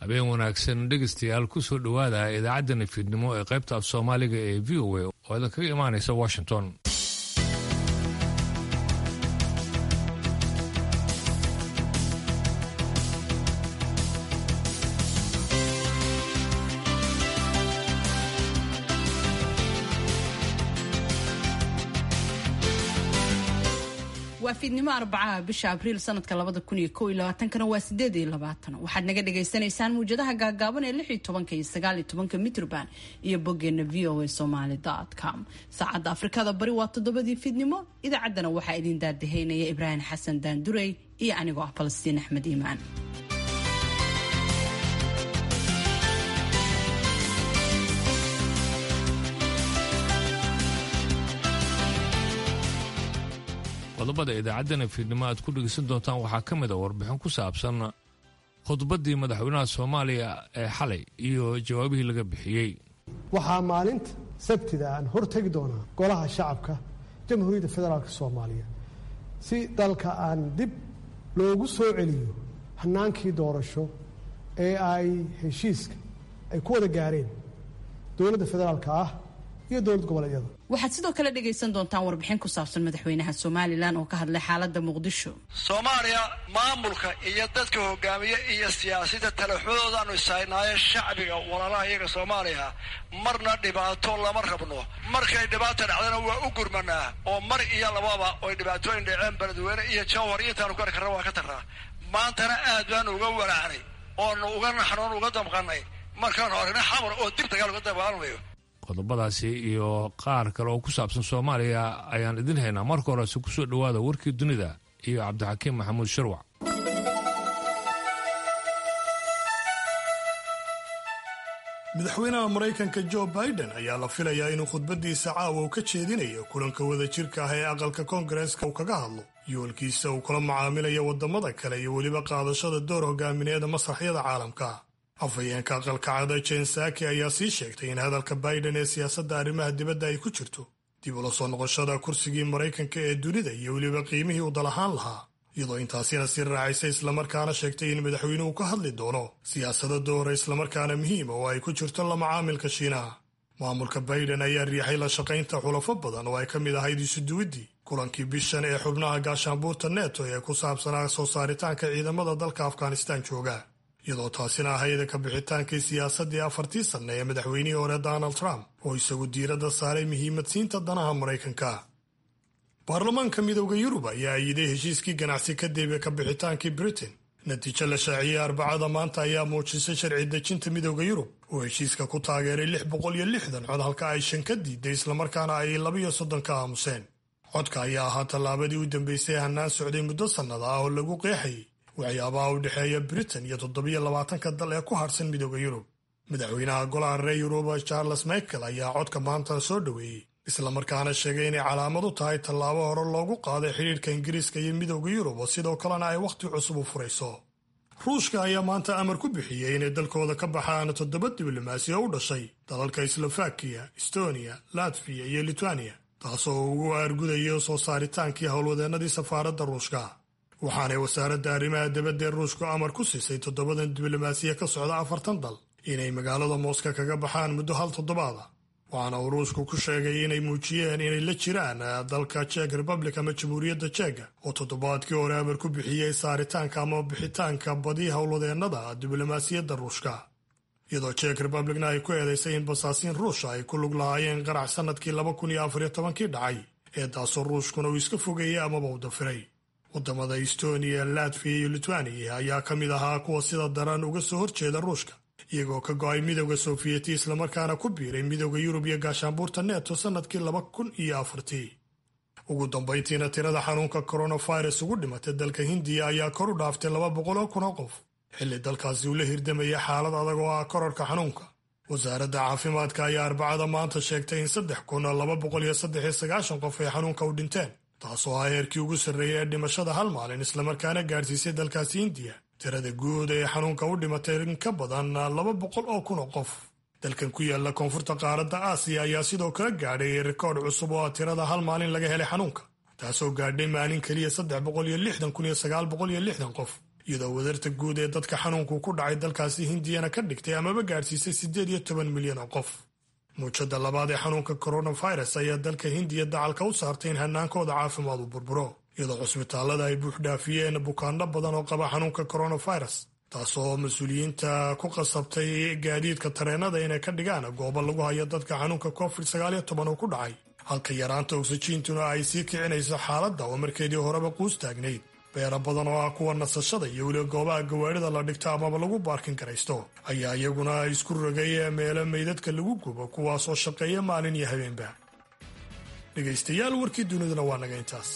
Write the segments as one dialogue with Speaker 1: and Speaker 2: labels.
Speaker 1: habeen wanaagsan dhegaystayaal ku soo dhowaada idaacaddani fiidnimo ee qaybta af soomaaliga ee v o a oo idinkaga imaanaysa washington
Speaker 2: waa fiidnimo arbacaha bisha abriil sanadka labada kun iyo kow iyo labaatankana waa sideed iyo labaatan waxaad naga dhagaysanaysaan muwjadaha gaagaaban ee lix iyo tobanka iyo sagaal iyo tobanka mitrban iyo boggeena v o a somaly com saacadda afrikada bari waa toddobadii fiidnimo idaacaddana waxaa idin daadahaynaya ibraahim xasan daandurey iyo anigoo ah falastiin axmed iimaan
Speaker 1: qodobada idaacaddana fiidnimo aad ku dhegeysan doontaan waxaa ka mid a warbixin ku saabsan khudbaddii madaxweynaha soomaaliya ee xalay iyo jawaabihii laga bixiyey
Speaker 3: waxaa maalinta sabtida aan hortegi doonaa golaha shacabka jamhuuriyadda federaalk soomaaliya si dalka aan dib loogu soo celiyo hannaankii doorasho ee ay heshiiska ay ku wada gaareen dowladda federaalka ah iyo dowlad goboleedyada
Speaker 2: waxaad sidoo kale dhegaysan doontaan warbixin ku saabsan madaxweynaha somalilan oo ka hadlay xaaladda muqdisho
Speaker 4: soomaaliya maamulka iyo dadka hogaamiye iyo siyaasadda talaxmadoodaanu ishaynaaye shacbiga walaalaha iyaga soomaaliya marna dhibaato lama rabno markay dhibaata dhacdana waa u gurmanaa oo mar iyo lababa oy dhibaatooyin dhaceen beledweyne iyo jawhar intaanu ku arkarna waa ka tarnaa maantana aad baanu uga walaacnay oonu uga naxnoon uga damqannay markaanu aragna xamar oo dib dagaal uga dabaalmayo
Speaker 1: qodobadaasi iyo qaar kale oo ku saabsan soomaaliya ayaan idin haynaa marka horese ku soo dhowaada warkii dunida iyo cabdixakiim maxamuud sharwac
Speaker 5: madaxweynaha maraykanka jo biden ayaa la filayaa inuu khudbaddiisa caawa uu ka jeedinayo kulanka wadajirka ah ee aqalka koongareeska uu kaga hadlo yoolkiisa uu kula macaamilayo waddamada kale iyo weliba qaadashada door hogaamineeda masraxyada caalamka afhayeenka aqalka cada jen saki ayaa sii sheegtay in hadalka biden ee siyaasadda arrimaha dibadda ay ku jirto dib ula soo noqoshada kursigii maraykanka ee dunida iyo weliba qiimihii uu dalahaan lahaa iyadoo intaasina sii raacaysa islamarkaana sheegtay in madaxweynuhu ka hadli doono siyaasada doora islamarkaana muhiima oo ay ku jirto la macaamilka shiinaha maamulka biden ayaa riixay la shaqaynta xulafo badan oo ay ka mid ahayd isuduwiddii kulankii bishan ee xubnaha gaashaanbuurta neto ee ku saabsanaa soo saaritaanka ciidamada dalka afghanistaan jooga iyadoo taasina ahayd ka bixitaankii siyaasaddii afartii sanne ee madaxweynihii hore donald trump oo isagu diiradda saaray muhiimadsiinta danaha maraykanka baarlamaanka midowda yurub ayaa ayiday heshiiskii ganacsi kadib ka bixitaankii britain natiijo la shaaciyey arbacada maanta ayaa muujisay sharci dejinta midowda yurub oo heshiiska ku taageeray lix boqol iyo lixdan cod halka ay shan ka diiday islamarkaana ay labiyo soddon ka aamuseen codka ayaa ahaa tallaabadii u dambeysay hannaan socday muddo sannada ah oo lagu qeexayay waxyaabaha u dhexeeya britain iyo toddobiyo labaatanka dal ee ku harsan midowda yurub madaxweynaha golaha reer yuruba charles michael ayaa codka maanta soo dhoweeyey islamarkaana sheegay inay calaamad u tahay tallaabo hore loogu qaaday xidhiidhka ingiriiska iyo midowda yurub oo sidoo kalena ay wakhti cusub u furayso ruushka ayaa maanta amar ku bixiyey inay dalkooda ka baxaan toddoba diblomaasi oo u dhashay dalalka slovakiya estonia latviya iyo litwaniya taasoo ugu aargudayo soo saaritaankii howlwadeennadii safaaradda ruushka waxaanay wasaaradda arrimaha dibadda ee ruushku amar ku siisay toddobadan diblomaasiya ka socda afartan dal inay magaalada mooska kaga baxaan muddo hal toddobaada waxaana uu ruushku ku sheegay inay muujiyeen inay la jiraan dalka jek republic ama jamhuuriyadda jeka oo toddobaadkii hore amar ku bixiyey saaritaanka ama bixitaanka badi howlwadeennada diblomaasiyadda ruushka iyadoo jek republicna ay ku eedaysay in basaasiin ruusha ay ku lug lahaayeen qarax sannadkii laba kun iyo afariyo tobankii dhacay ee taasoo ruushkuna uu iska fogeeyey amaba u dafiray waddamada estonia latviya iyo litwaniya ayaa ka mid ahaa kuwa sida daran uga soo horjeeda ruushka iyagoo ka go-ay midowda soofiyeti islamarkaana ku biiray midowda yurub iyo gaashaanbuurta neto sannadkii laba kun iyo afartii ugu dambayntiina tirada xanuunka coronavirus ugu dhimatay dalka hindiya ayaa kor u dhaaftay laba boqol oo kun oo qof xilli dalkaasi uu la hirdamaya xaalad adag oo ah korarka xanuunka wasaaradda caafimaadka ayaa arbacada maanta sheegtay in saddex kun laba boqol iyo saddex iyo sagaashan qof ay xanuunka u dhinteen taasoo ah heerkii ugu sarreeyay ee dhimashada hal maalin islamarkaana gaadhsiisay dalkaasi hindiya tirada guud ee xanuunka u dhimatay in ka badan laba boqol oo kun oo qof dalkan ku yaala koonfurta qaaradda aasiya ayaa sidoo kale gaadhay rikoodh cusub oo ah tirada hal maalin laga helay xanuunka taasoo gaadhay maalin keliya saddex boqol iyo lixdan kun iyo sagaal boqol iyo lixdan qof iyadoo wadarta guud ee dadka xanuunku ku dhacay dalkaasi hindiyana ka dhigtay amaba gaadhsiisay siddeed iyo toban milyan oo qof muujada labaad ee xanuunka coronavirus ayaa dalka hindiya dacalka u saartay in hanaankooda caafimaad uu burburo iyadoo cusbitaallada ay buuxdhaafiyeen bukaano badan oo qaba xanuunka coronavirus taasoo mas-uuliyiinta ku qasabtay gaadiidka tareenada inay ka dhigaan goobo lagu hayo dadka xanuunka covid sagaaliyo toban uu ku dhacay halka yaraanta oksijiintuna ay sii kicinayso xaaladda oo markeedii horeba quus taagnayd beero badan oo ah kuwa nasashada iyo weliba goobaha gawaarida la dhigto amaba lagu baarkin garaysto ayaa iyaguna isku rogay meelo meydadka lagu gubo kuwaasoo shaqeeya maalin iyo habeenba dhegaystayaal warkii duniduna waa naga intaas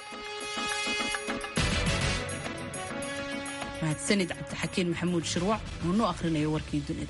Speaker 2: mahadsanid cabdixakiin maxamuud shirwac oo noo akhrinayo warkii dunida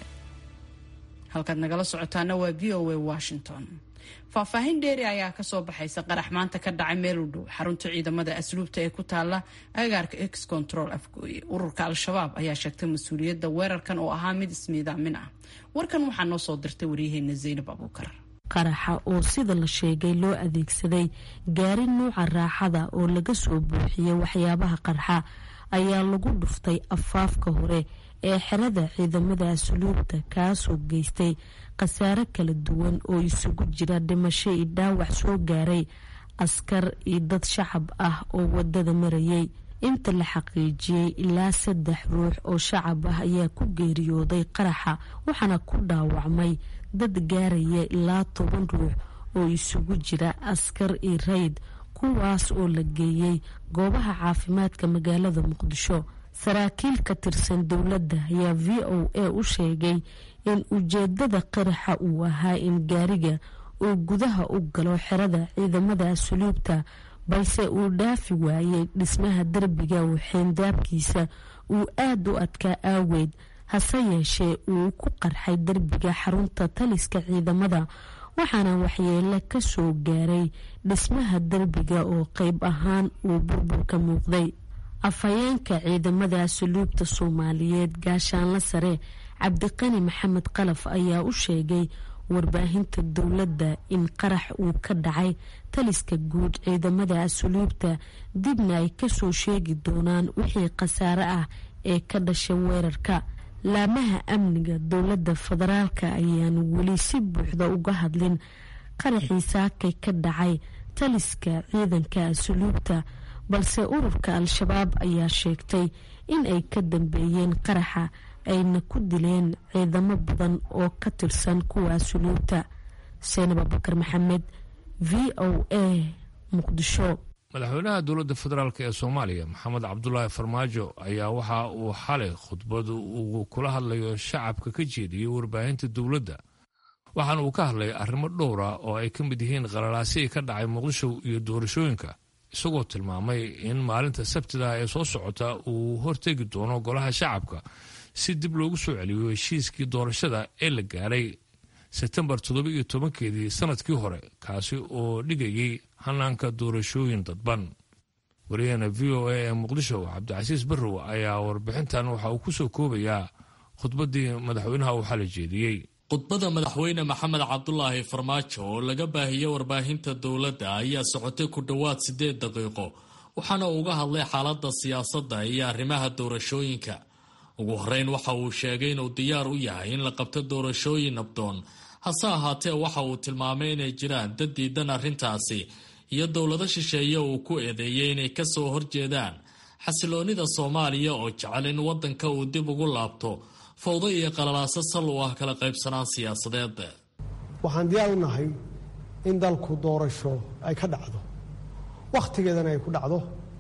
Speaker 2: halkaad nagala socotaana waa v o a washington faahfaahin dheeri ayaa kasoo baxaysa qarax maanta ka dhacay meel u dhow xarunta ciidamada asluubta ee ku taala agaarka ex control afgooye ururka al-shabaab ayaa sheegtay mas-uuliyadda weerarkan oo ahaa mid ismiidaamin ah warkan waxaa noo soo dirtay waryaheena zaynab abuukar
Speaker 6: qaraxa oo sida la sheegay loo adeegsaday gaari nuuca raaxada oo laga soo buuxiyey waxyaabaha qarxa ayaa lagu dhuftay afaafka hore ee xerada ciidamada asluubta kaasoo geystay khasaare kala duwan oo isugu jira dhimasho iyo dhaawac soo gaaray askar iyo dad shacab ah oo wadada marayay inta la xaqiijiyey ilaa saddex ruux oo shacab ah ayaa ku geeriyooday qaraxa waxaana ku dhaawacmay dad gaaraya ilaa toban ruux oo isugu jira askar iyo rayd kuwaas oo la geeyey goobaha caafimaadka magaalada muqdisho saraakiil ka tirsan dowladda ayaa v o a u sheegay in ujeedada qaraxa uu ahaa in gaariga uu gudaha u galo xerada ciidamada asluubta balse uu dhaafi waayey dhismaha derbiga oo xeendaabkiisa uu aada u adkaa aaweed hase yeeshee uu ku qarxay derbiga xarunta taliska ciidamada waxaana waxyeelo ka soo gaaray dhismaha derbiga oo qeyb ahaan uu burbur ka muuqday afhayeenka ciidamada asluubta soomaaliyeed gaashaanla sare cabdiqani maxamed qalaf ayaa u sheegay warbaahinta dowladda in qarax uu ka dhacay taliska guud ciidamada asluubta dibna ay kasoo sheegi doonaan wixii khasaare ah ee ka dhasha weerarka laamaha amniga dowladda federaalka ayaan weli si buuxda uga hadlin qaraxii saakay ka dhacay taliska ciidanka asluubta balse ururka al-shabaab ayaa sheegtay in ay ka dambeeyeen qaraxa ayna ku dileen ciidamo badan oo ka tirsan kuwa asluubta seenab abubakar maxamed v o a muqdisho
Speaker 1: madaxweynaha dowladda federaalk ee soomaaliya maxamed cabdulaahi farmaajo ayaa waxa uu xalay khudbad uu kula hadlayo shacabka ka jeediyey warbaahinta dowladda waxaana uu ka hadlay arrimo dhowra oo ay ka mid yihiin qalalaasihii ka dhacay muqdisho iyo doorashooyinka isagoo tilmaamay in maalinta sabtida ee soo socota uu hortegi doono golaha shacabka si dib loogu soo celiyo heshiiskii doorashada ee la gaaray sebtembar toddoba iyo tobankeedii sanadkii hore kaasi oo dhigayay hanaanka doorashooyin dadban wariyahena v o a ee muqdisho cabdicasiis barrow ayaa warbixintan waxa uu kusoo koobayaa khudbaddii madaxweynaha uu xala jeediyey
Speaker 7: khudbadda madaxweyne maxamed cabdulaahi farmaajo oo laga baahiyey warbaahinta dowladda ayaa socotay ku dhowaad siddeed daqiiqo waxaana uga hadlay xaaladda siyaasadda iyo arrimaha doorashooyinka ugu horeyn waxa uu sheegay inuu diyaar u yahay in la qabto doorashooyin nabdoon hase ahaatee waxa uu tilmaamay inay jiraan dad diidan arrintaasi iyo dowlado shisheeye uu ku eedeeyey inay kasoo horjeedaan xasiloonnida soomaaliya oo jecel in waddanka uu dib ugu laabto fawdo iyo qalalaaso sal u ah kala qaybsanaan siyaasadeed
Speaker 3: waxaan diyaar u nahay in dalku doorasho ay ka dhacdo wakhtigeedana ay ku dhacdo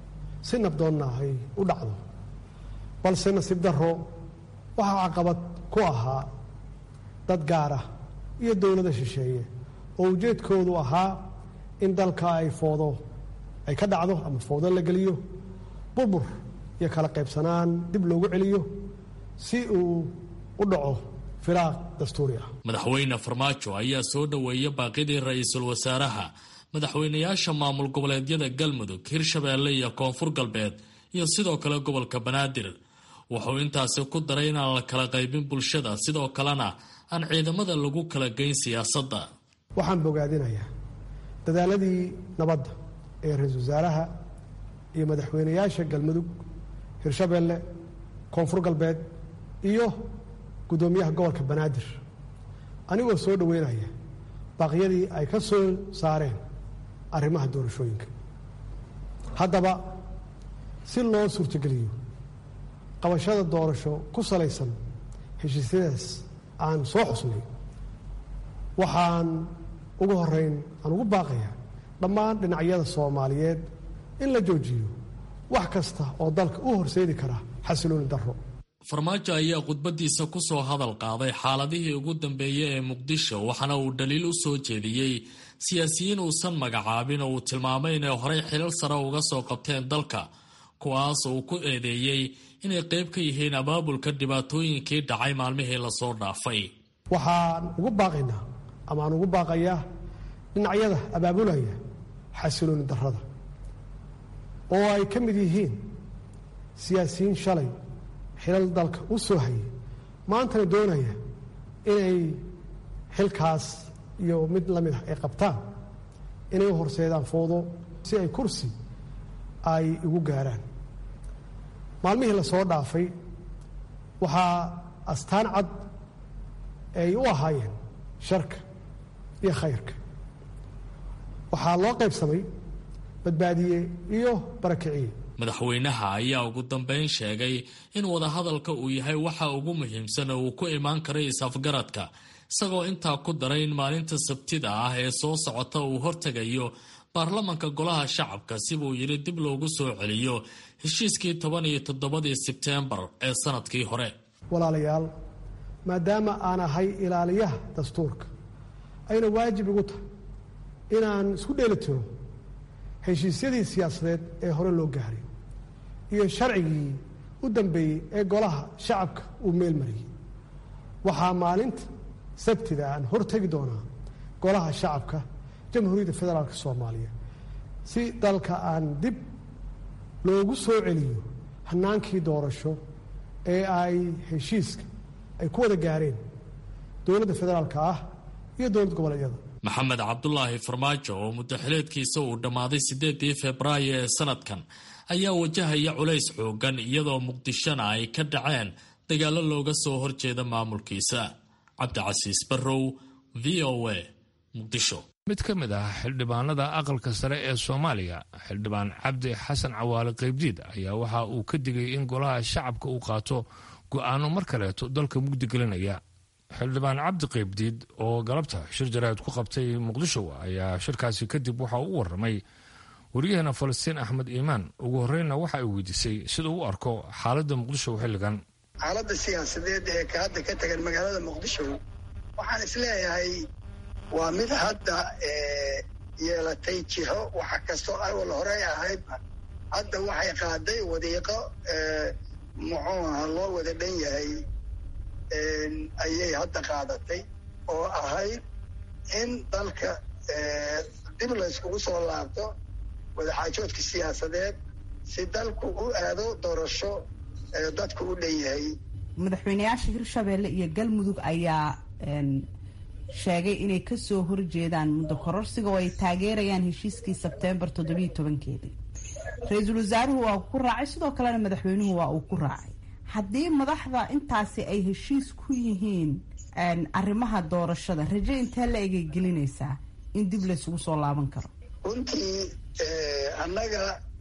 Speaker 3: si nabdoonna ay u dhacdo balse nasiib darro waxaa caqabad ku ahaa dad gaara iyo dowlada shisheeye oo ujeedkoodu ahaa in dalka ay foodo ay ka dhacdo ama foodo la geliyo burbur iyo kala qaybsanaan dib loogu celiyo si uu u dhaco firaaq dastuuri ah
Speaker 7: madaxweyne farmaajo ayaa soo dhoweeya baaqidii ra-iisul wasaaraha madaxweynayaasha maamul goboleedyada galmudug hirshabeelle iyo koonfur galbeed iyo sidoo kale gobolka banaadir wuxuu intaasi ku daray inaan la kala qaybin bulshada sidoo kalena aan ciidamada lagu kala geyn siyaasadda
Speaker 3: waxaan bogaadinayaa dadaaladii nabadda ee ra-iisul wasaaraha iyo madaxweynayaasha galmudug hirshabeelle koonfur galbeed iyo guddoomiyaha gobolka banaadir anigoo soo dhoweynaya baaqyadii ay ka soo saareen arrimaha doorashooyinka haddaba si loo suurtogeliyo qabashada doorasho ku salaysan heshiisyadaas aan soo xusnay waxaan ugu horeyn aan ugu baaqayaa dhammaan dhinacyada soomaaliyeed in la joojiyo wax kasta oo dalka u horseedi kara xasilooni darro
Speaker 7: farmaajo ayaa khudbadiisa ku soo hadal qaaday xaaladihii ugu dambeeyey ee muqdisho waxaana uu dhaliil u soo jeediyey siyaasiyiin uusan magacaabin oo uu tilmaamay inay horey xilal sare uga soo qabteen dalka kuwaas uu ku eedeeyey inay qayb ka yihiin abaabulka dhibaatooyinkii dhacay maalmihii lasoo dhaafay
Speaker 3: waxaan ugu baaqaynaa ama aan ugu baaqayaa dhinacyada abaabulaya xasilooni darrada oo ay ka mid yihiin siyaasiyiin shalay xilal dalka u soo hayay maantana doonaya inay xilkaas iyo mid la mid ah ay qabtaan inay u horseedaan foodo si ay kursi ay igu gaaraan maalmihii lasoo dhaafay waxaa astaan cad ay u ahaayeen sharka iyo khayrka waxaa loo qaybsamay badbaadiye iyo barakiciye
Speaker 7: madaxweynaha ayaa ugu dambeyn sheegay in wadahadalka uu yahay waxa ugu muhiimsan oo uu ku imaan karay is-afgaradka isagoo intaa ku daray in maalinta sabtida ah ee soo socota uu hortegayo baarlamanka golaha shacabka sibuu yidhi dib loogu soo celiyo heshiiskii toban iyo toddobadii sebteembar ee sanadkii hore
Speaker 3: walaalayaal maadaama aan ahay ilaaliyaha dastuurka ayna waajib igu tahay inaan isku dheelitiro heshiisyadii siyaasadeed ee hore loo gaaray iyo sharcigii u dambeeyey ee golaha shacabka uu meel mariyey waxaa maalinta sabtida aan hortegi doonaa golaha shacabka jamhuuriyadda federaalk soomaaliya si dalka aan dib loogu soo celiyo hanaankii doorasho ee ay heshiiska ay ku wada gaareen dowladda federaalka ah iyo dowlad goboleedyada
Speaker 7: maxamed cabdulaahi farmaajo oo muddaxileedkiisa uu dhammaaday siddeedii febraayo ee sanadkan ayaa wajahaya culays xoogan iyadoo muqdishona ay ka dhaceen dagaallo looga soo horjeeda maamulkiisa cabdicasiis barrow v o a muqdisho
Speaker 1: mid ka mid ah xildhibaanada aqalka sare ee soomaaliya xildhibaan cabdi xasan cawaale qaybdiid ayaa waxa uu ka digay in golaha shacabka uu qaato go'aano mar kaleeto dalka mugdi gelinaya xildhibaan cabdi qaybdiid oo galabta shir jaraa'id ku qabtay muqdisho ayaa shirkaasi kadib waxa uu u warramay wariyaheena falastiin axmed iimaan ugu horreynna waxa ay weydiisay sida u arko xaaladda muqdisho xilligan
Speaker 8: xaaladda siyaasadeed ee ka hadda ka tagan magaalada muqdisho waxaan isleeyahay waa mid hadda yeelatay jiho waxa kastoo awal horey ahaydba hadda waxay qaaday wadiiqo muxuu aha loo wada dhan yahay ayay hadda qaadatay oo ahayd in dalka dib layskugu soo laabto wadaxaajoodka siyaasadeed si dalku u aado doorasho dadku u dhan yahay
Speaker 2: madaxweyneyaasha hirshabeelle iyo galmudug ayaa sheegay inay kasoo horjeedaan muddo kororsiga oo ay taageerayaan heshiiskii sebteembar toddobiiyo tobankeedii ra-iisul wasaaruhu waa ku raacay sidoo kalena madaxweynuhu waa uu ku raacay haddii madaxda intaasi ay heshiis ku yihiin arrimaha doorashada raje intee la egay gelinaysaa in dib laysugu soo laaban karo
Speaker 8: runtii annaga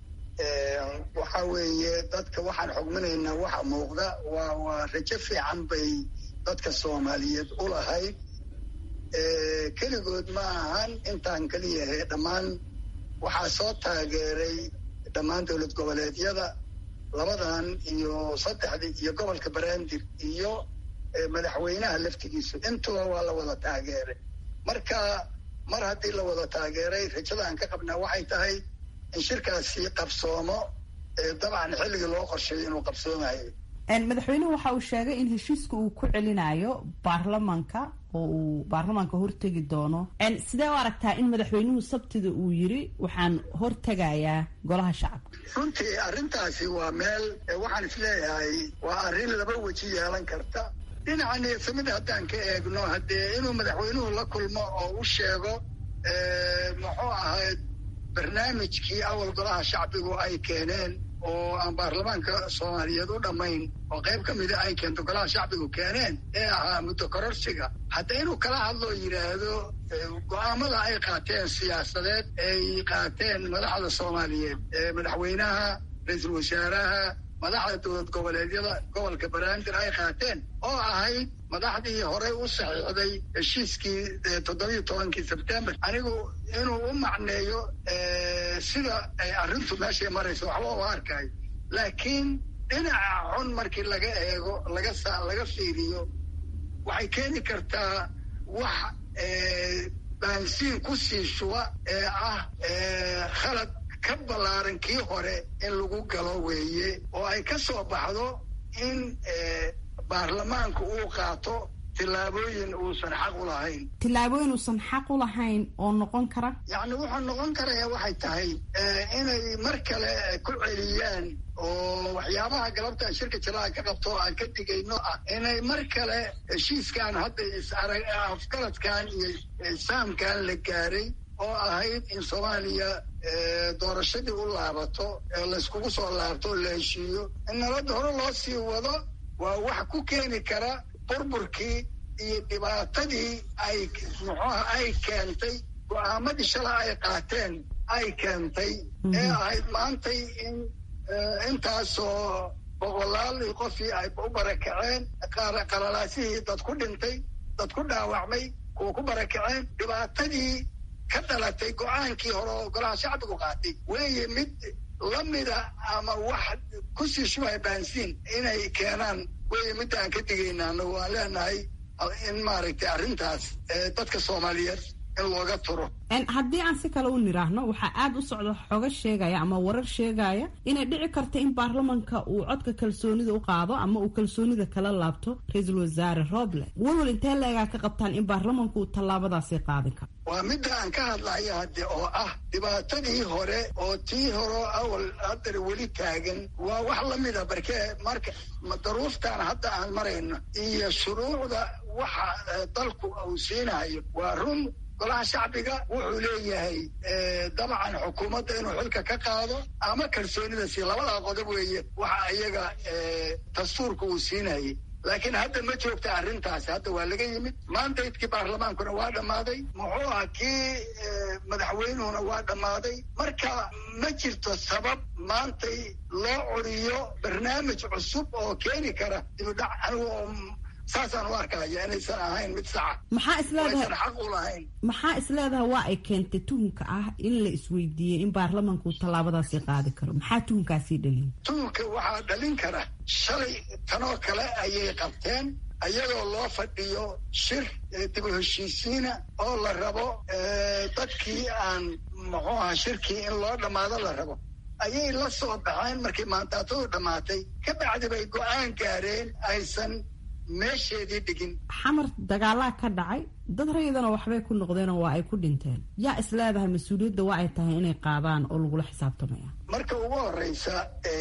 Speaker 8: waxa weeye dadka waxaan xugminaynaa waxa muuqda waa waa rajo fiican bay dadka soomaaliyeed u lahayd keligood ma ahan intaan keliyahe dhammaan waxaa soo taageeray dhammaan dowlad goboleedyada labadan iyo saddexdii iyo gobolka banaadir iyo madaxweynaha laftigiisu intuba waa la wada taageeray marka mar haddii la wada taageeray rajada aan ka qabnaa waxay tahay in shirkaasi qabsoomo dabcan xilligii loo qorsheeyay inuu qabsoomayo
Speaker 2: madaxweynuhu waxa uu sheegay in heshiiska uu ku celinayo baarlamanka oo uu baarlamaanka hortegi doono sidee u aragtaa in madaxweynuhu sabtida uu yiri waxaan hortegayaa golaha shacabka
Speaker 8: runtii arrintaasi waa meel waxaan isleeyahay waa arrin laba weji yeelan karta dhinaca niyadsamida haddaan ka eegno haddee inuu madaxweynuhu la kulmo oo u sheego muxuu ahayd barnaamijkii awal golaha shacbigu ay keeneen oo aan baarlamaanka soomaaliyeed u dhammayn oo qayb ka mida ay keento golaha shacbigu keeneen ee ahaa muddo kororsiga hadda inuu kala hadloo yidhaahdo go-aamada ay qaateen siyaasadeed ay qaateen madaxda soomaaliyeed madaxweynaha ra-iisul wasaaraha madaxda dowlad goboleedyada gobolka banaadir ay qaateen oo ahayd madaxdii horey u saxiixday heshiiskii toddobiyo tobankii sebtembar anigu inuu u macneeyo sida ay arrintu meeshay marayso waxba u arkayo laakiin dhinaca xun markii laga eego laga laga fiiriyo waxay keeni kartaa wax baansiin ku sii shuba ee ah khalad ka ballaaran kii hore in lagu galo weeye oo ay ka soo baxdo in baarlamaanku uu qaato tillaabooyin uusan xaq u lahayn
Speaker 2: tillaabooyin uusan xaq u lahayn oo noqon kara
Speaker 8: yacni wuxuu noqon karaya waxay tahay inay mar kale ku celiyaan oo waxyaabaha galabta shirka jalaha ka qabto oo aan ka digayno ah inay mar kale heshiiskan hadda isarag afgaradkan iyo saamkan la gaaray oo ahayd in soomaaliya doorashadii u laabato layskugu soo laabto oo la heshiiyo in nabadda hore loo sii wado waa wax ku keeni kara burburkii iyo dhibaatadii ay muxuuha ay keentay go-aamadii shala ay qaateen ay keentay ee ahayd maantay in intaasoo boqolaal qofii ay u barakaceen qalalaasihii dad ku dhintay dad ku dhaawacmay kuwa ku barakaceen dhibaatadii ka dhalatay go-aankii hore oo golaha shacbigu qaatay weeye mid lamida ama wax kusii shubaya baansiin inay keenaan weeye midda aan ka digayna anagu waan leenahay in maaragtay arrintaas dadka soomaaliyeed in looga turo
Speaker 2: haddii aan si kale u niraahno waxaa aada u socda xogo sheegaya ama warar sheegaya inay dhici karta in baarlamanka uu codka kalsoonida u qaado ama uu kalsoonida kala laabto ra-iisul wasaare roble walwal intee leegaa ka qabtaan in baarlamanku uu tallaabadaasi qaadin karo
Speaker 8: waa midda aan ka hadlaya hadde oo ah dhibaatadii hore oo tii hore awal haddana weli taagan waa wax lamida barkee marka daruuftan hadda aan marayno iyo shuruucda waxa dalku uu siinayo waa run golaha shacbiga wuxuu leeyahay dabcan xukuumadda inuu xilka ka qaado ama kalsoonida sii labadaa qodob weeye waxa iyaga dastuurka uu siinayay laakiin hadda ma joogta arrintaasi hadda waa laga yimid mandaydkii baarlamaankuna waa dhammaaday muxuu ah kii madaxweynuhuna waa dhammaaday marka ma jirto sabab maantay loo curiyo barnaamij cusub oo keeni kara dibudhac anigu saasaan u arkaya inaysan ahayn mid saxa
Speaker 2: maxaa isleedahay
Speaker 8: aysan xaq u lahayn
Speaker 2: maxaa isleedahay waa ay keentay tuhunka ah in la isweydiiyey in baarlamanku tallaabadaasi qaadi karo maxaa tuhunkaasii dhaliyay
Speaker 8: tuhunka waxaa dhalin kara shalay tanoo kale ayay qabteen ayagoo loo fadhiyo shir dib u heshiisiina oo la rabo dadkii aan muxuu aha shirkii in loo dhammaado la rabo ayay la soo baxeen markay maantaatadu dhammaatay ka bacdi bay go-aan gaareen aysan meesheedii dhigin
Speaker 2: xamar dagaalaa ka dhacay dad rayidana waxbay ku noqdeenoo waa ay ku dhinteen yaa is leedahay mas-uuliyadda waa ay tahay inay qaadaan oo lagula xisaabtamaya
Speaker 8: marka ugu horeysa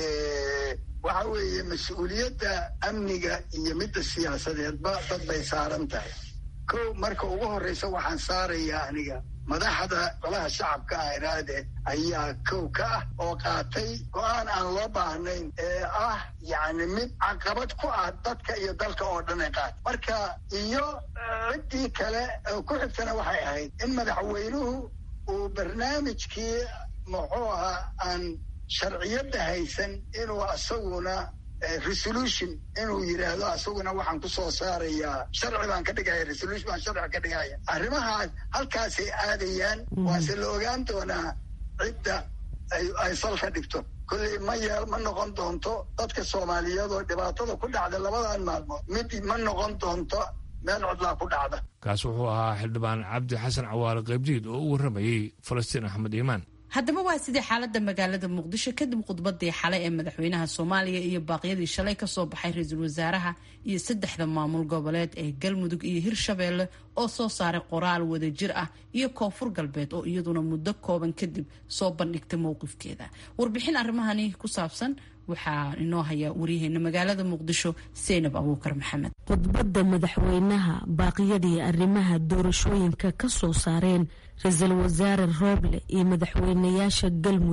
Speaker 8: waxa weeye mas-uuliyadda amniga iyo midda siyaasadeedba dad bay saaran tahay ko marka ugu horeysa waxaan saarayaa aniga madaxda golaha shacabka ah iraade ayaa kow ka ah oo qaatay go-aan aan loo baahnayn ee ah yacni mid caqabad ku ah dadka iyo dalka oo dhan ay qaatay marka iyo ciddii kale oo ku xigtana waxay ahayd in madaxweynuhu uu barnaamijkii muxuu ahaa aan sharciyadda haysan inuu asaguna resolution inuu yidhaahdo asaguna waxaan ku soo saarayaa sharci baan ka dhigaya resolution baan sharci ka dhigaya arrimahaas halkaasay aadayaan waase la ogaan doonaa cidda ay ay salka dhigto kolley ma yeel ma noqon doonto dadka soomaaliyeed oo dhibaatada ku dhacda labadan maalmood mid ma noqon doonto meel codlaa ku dhacda
Speaker 1: kaas wuxuu ahaa xildhibaan cabdi xasan cawaale qaybdiid oo u warramayey falastiin axmed iimaan
Speaker 2: haddaba waa sidii xaalada magaalada muqdisho kadib khudbadii xalay ee madaxweynaha soomaaliya iyo baaqyadii shalay kasoo baxay ra-iisul wasaaraha iyo saddexda maamul goboleed ee galmudug iyo hirshabeelle oo soo saaray qoraal wadajir ah iyo koonfur galbeed oo iyaduna muddo kooban kadib soo bandhigtay mowqifkeeda warbixin arrimahani ku saabsan waxaa inoo haya waryaheena magaalada muqdisho seynab abuukar maxamed
Speaker 6: khudbadda madaxweynaha baaqyadii arrimaha doorashooyinka ka soo saareen ra-iisul wasaare rooble iyo madaxweynayaasha galmudug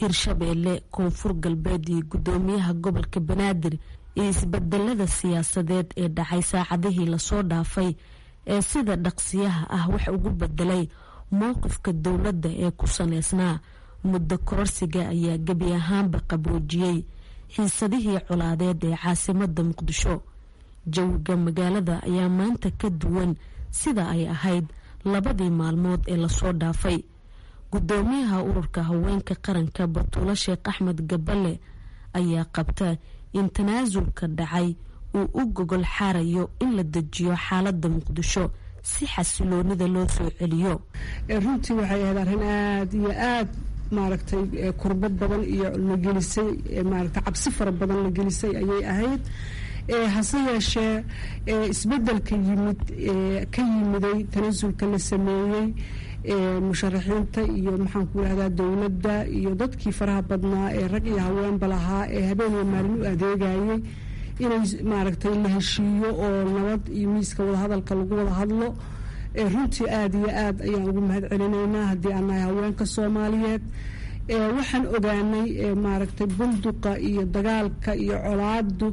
Speaker 6: hirshabeelle koonfur galbeed iyo guddoomiyaha gobolka banaadir iyo isbedelada siyaasadeed ee dhacay saacadihii lasoo dhaafay ee sida dhaqsiyaha ah wax ugu bedelay mowqifka dowladda ee ku saneysnaa muddo kororsiga ayaa gebi ahaanba qaboojiyey xiisadihii colaadeed ee caasimada muqdisho jawiga magaalada ayaa maanta ka duwan sida ay ahayd labadii maalmood ee lasoo dhaafay gudoomiyaha ururka haweenka qaranka batuulo sheekh axmed gaballe ayaa qabta in tanaasulka dhacay uu u gogol xaarayo in la dejiyo xaalada muqdisho si xasiloonida loo soo celiyo
Speaker 9: runtii waxay ahayd arrin aada iyo aada maaragtay kurbo badan iyo la gelisay maaragtay cabsi fara badan la gelisay ayay ahayd hase yeeshee isbedelka yimid ka yimiday tanaasulka la sameeyey musharaxiinta iyo maxaan ku irahdaa dowladda iyo dadkii faraha badnaa ee rag iyo haweenba lahaa ee habeen iyo maalin u adeegayay inay maaragtay la heshiiyo oo nabad iyo miiska wadahadalka lagu wada hadlo runtii aada iyo aad ayaan ugu mahad celinaynaa haddii aan nahay haweenka soomaaliyeed waxaan ogaanay maaragtay bunduqa iyo dagaalka iyo colaadu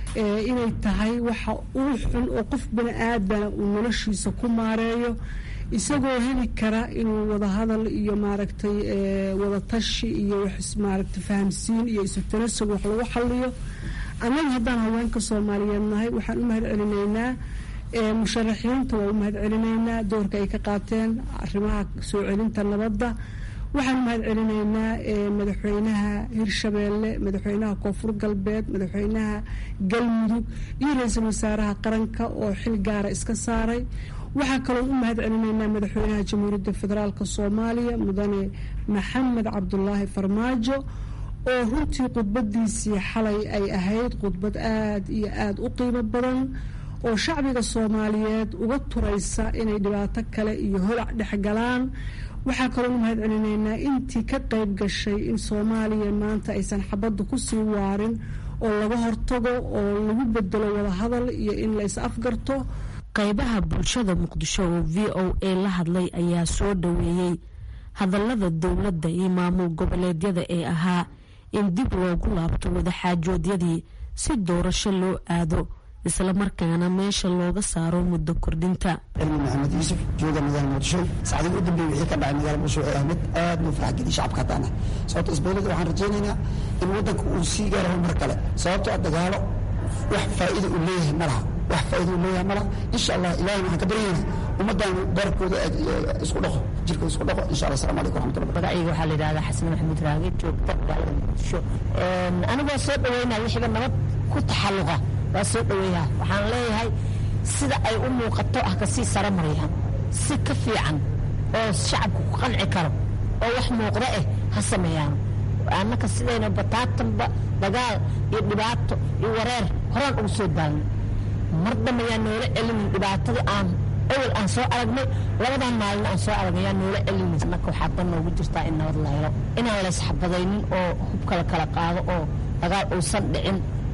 Speaker 9: inay tahay waxa uu xun oo qof bani aadana uu noloshiisa ku maareeyo isagoo heli kara inuu wadahadal iyo maaragtay wadatashi iyo maaragtay fahamsiin iyo isu tanasug wax lagu xaliyo annaga haddaan haweenka soomaaliyeed nahay waxaan u mahad celinaynaa musharaxiinta waa u mahad celinaynaa doorka ay ka qaateen arrimaha soo celinta nabadda waxaan u mahad celinaynaa madaxweynaha hirshabeelle madaxweynaha koonfur galbeed madaxweynaha galmudug iyo ra-iisul wasaaraha qaranka oo xil gaara iska saaray waxaa kaloo u mahad celinaynaa madaxweynaha jamhuuriyadda federaalk soomaaliya mudane maxamed cabdulaahi farmaajo oo runtii khudbadiisii xalay ay ahayd khudbad aada iyo aada u qiimo badan oo shacbiga soomaaliyeed uga turaysa inay dhibaato kale iyo holac dhexgalaan waxaa kaloo u mahad celinaynaa intii ka qayb gashay in soomaaliya maanta aysan xabadda kusii waarin oo laga hortago oo lagu bedelo wadahadal iyo in la is afgarto
Speaker 6: qaybaha bulshada muqdisho oo v o a la hadlay ayaa soo dhaweeyey hadallada dowladda iyo maamul goboleedyada ee ahaa in dib loogu laabto wadaxaajoodyadii si doorasho loo aado islamarkaana meesha looga saaro muddo kordhinta
Speaker 10: cilmi maxamed yuusuf jooga magaalada muqdisho saacdii u dambeeyey wixii ka dhacay magaalada muqdisho waxay ahmid aad noo farx geliy shacabka haddaana sababto isbeelada waxaan rajaynaynaa in waddanka uu sii gaaro horumar kale sababtoo ah dagaalo wax faa'iida uu leeyahay ma laha wax faa'iida uu leeyahay ma laha insha allah ilaahay waxaan ka baryaynaa ummaddan barkooda isku dhaqo jirkooda isku dhaqo insha allah assalamu calaykum waraxmatullah
Speaker 11: magacayga waxaa la yidhahdaa xasan maxamuud raage joogta magaalada muqdisho anigoo soo dhaweynaya wixiiba nabad ku taxalluqa waa soo dhaweeyaa waxaan leeyahay sida ay u muuqato ah kasii sare marayaan si ka fiican oo shacabku ku qanci karo oo wax muuqda eh ha sameeyaan annaka sidayna bataatanba dagaal iyo dhibaato iyo wareer horaan ugu soo daalnay mar dambe yaa noola celinin dhibaatadii aan awal aan soo aragnay labadan maalin aan soo aragnay yaa noola celinin annaka waxaa dan noogu jirtaa in nabad la helo inaan laysxabadaynin oo hubka la kala qaado oo dagaal uusan dhicin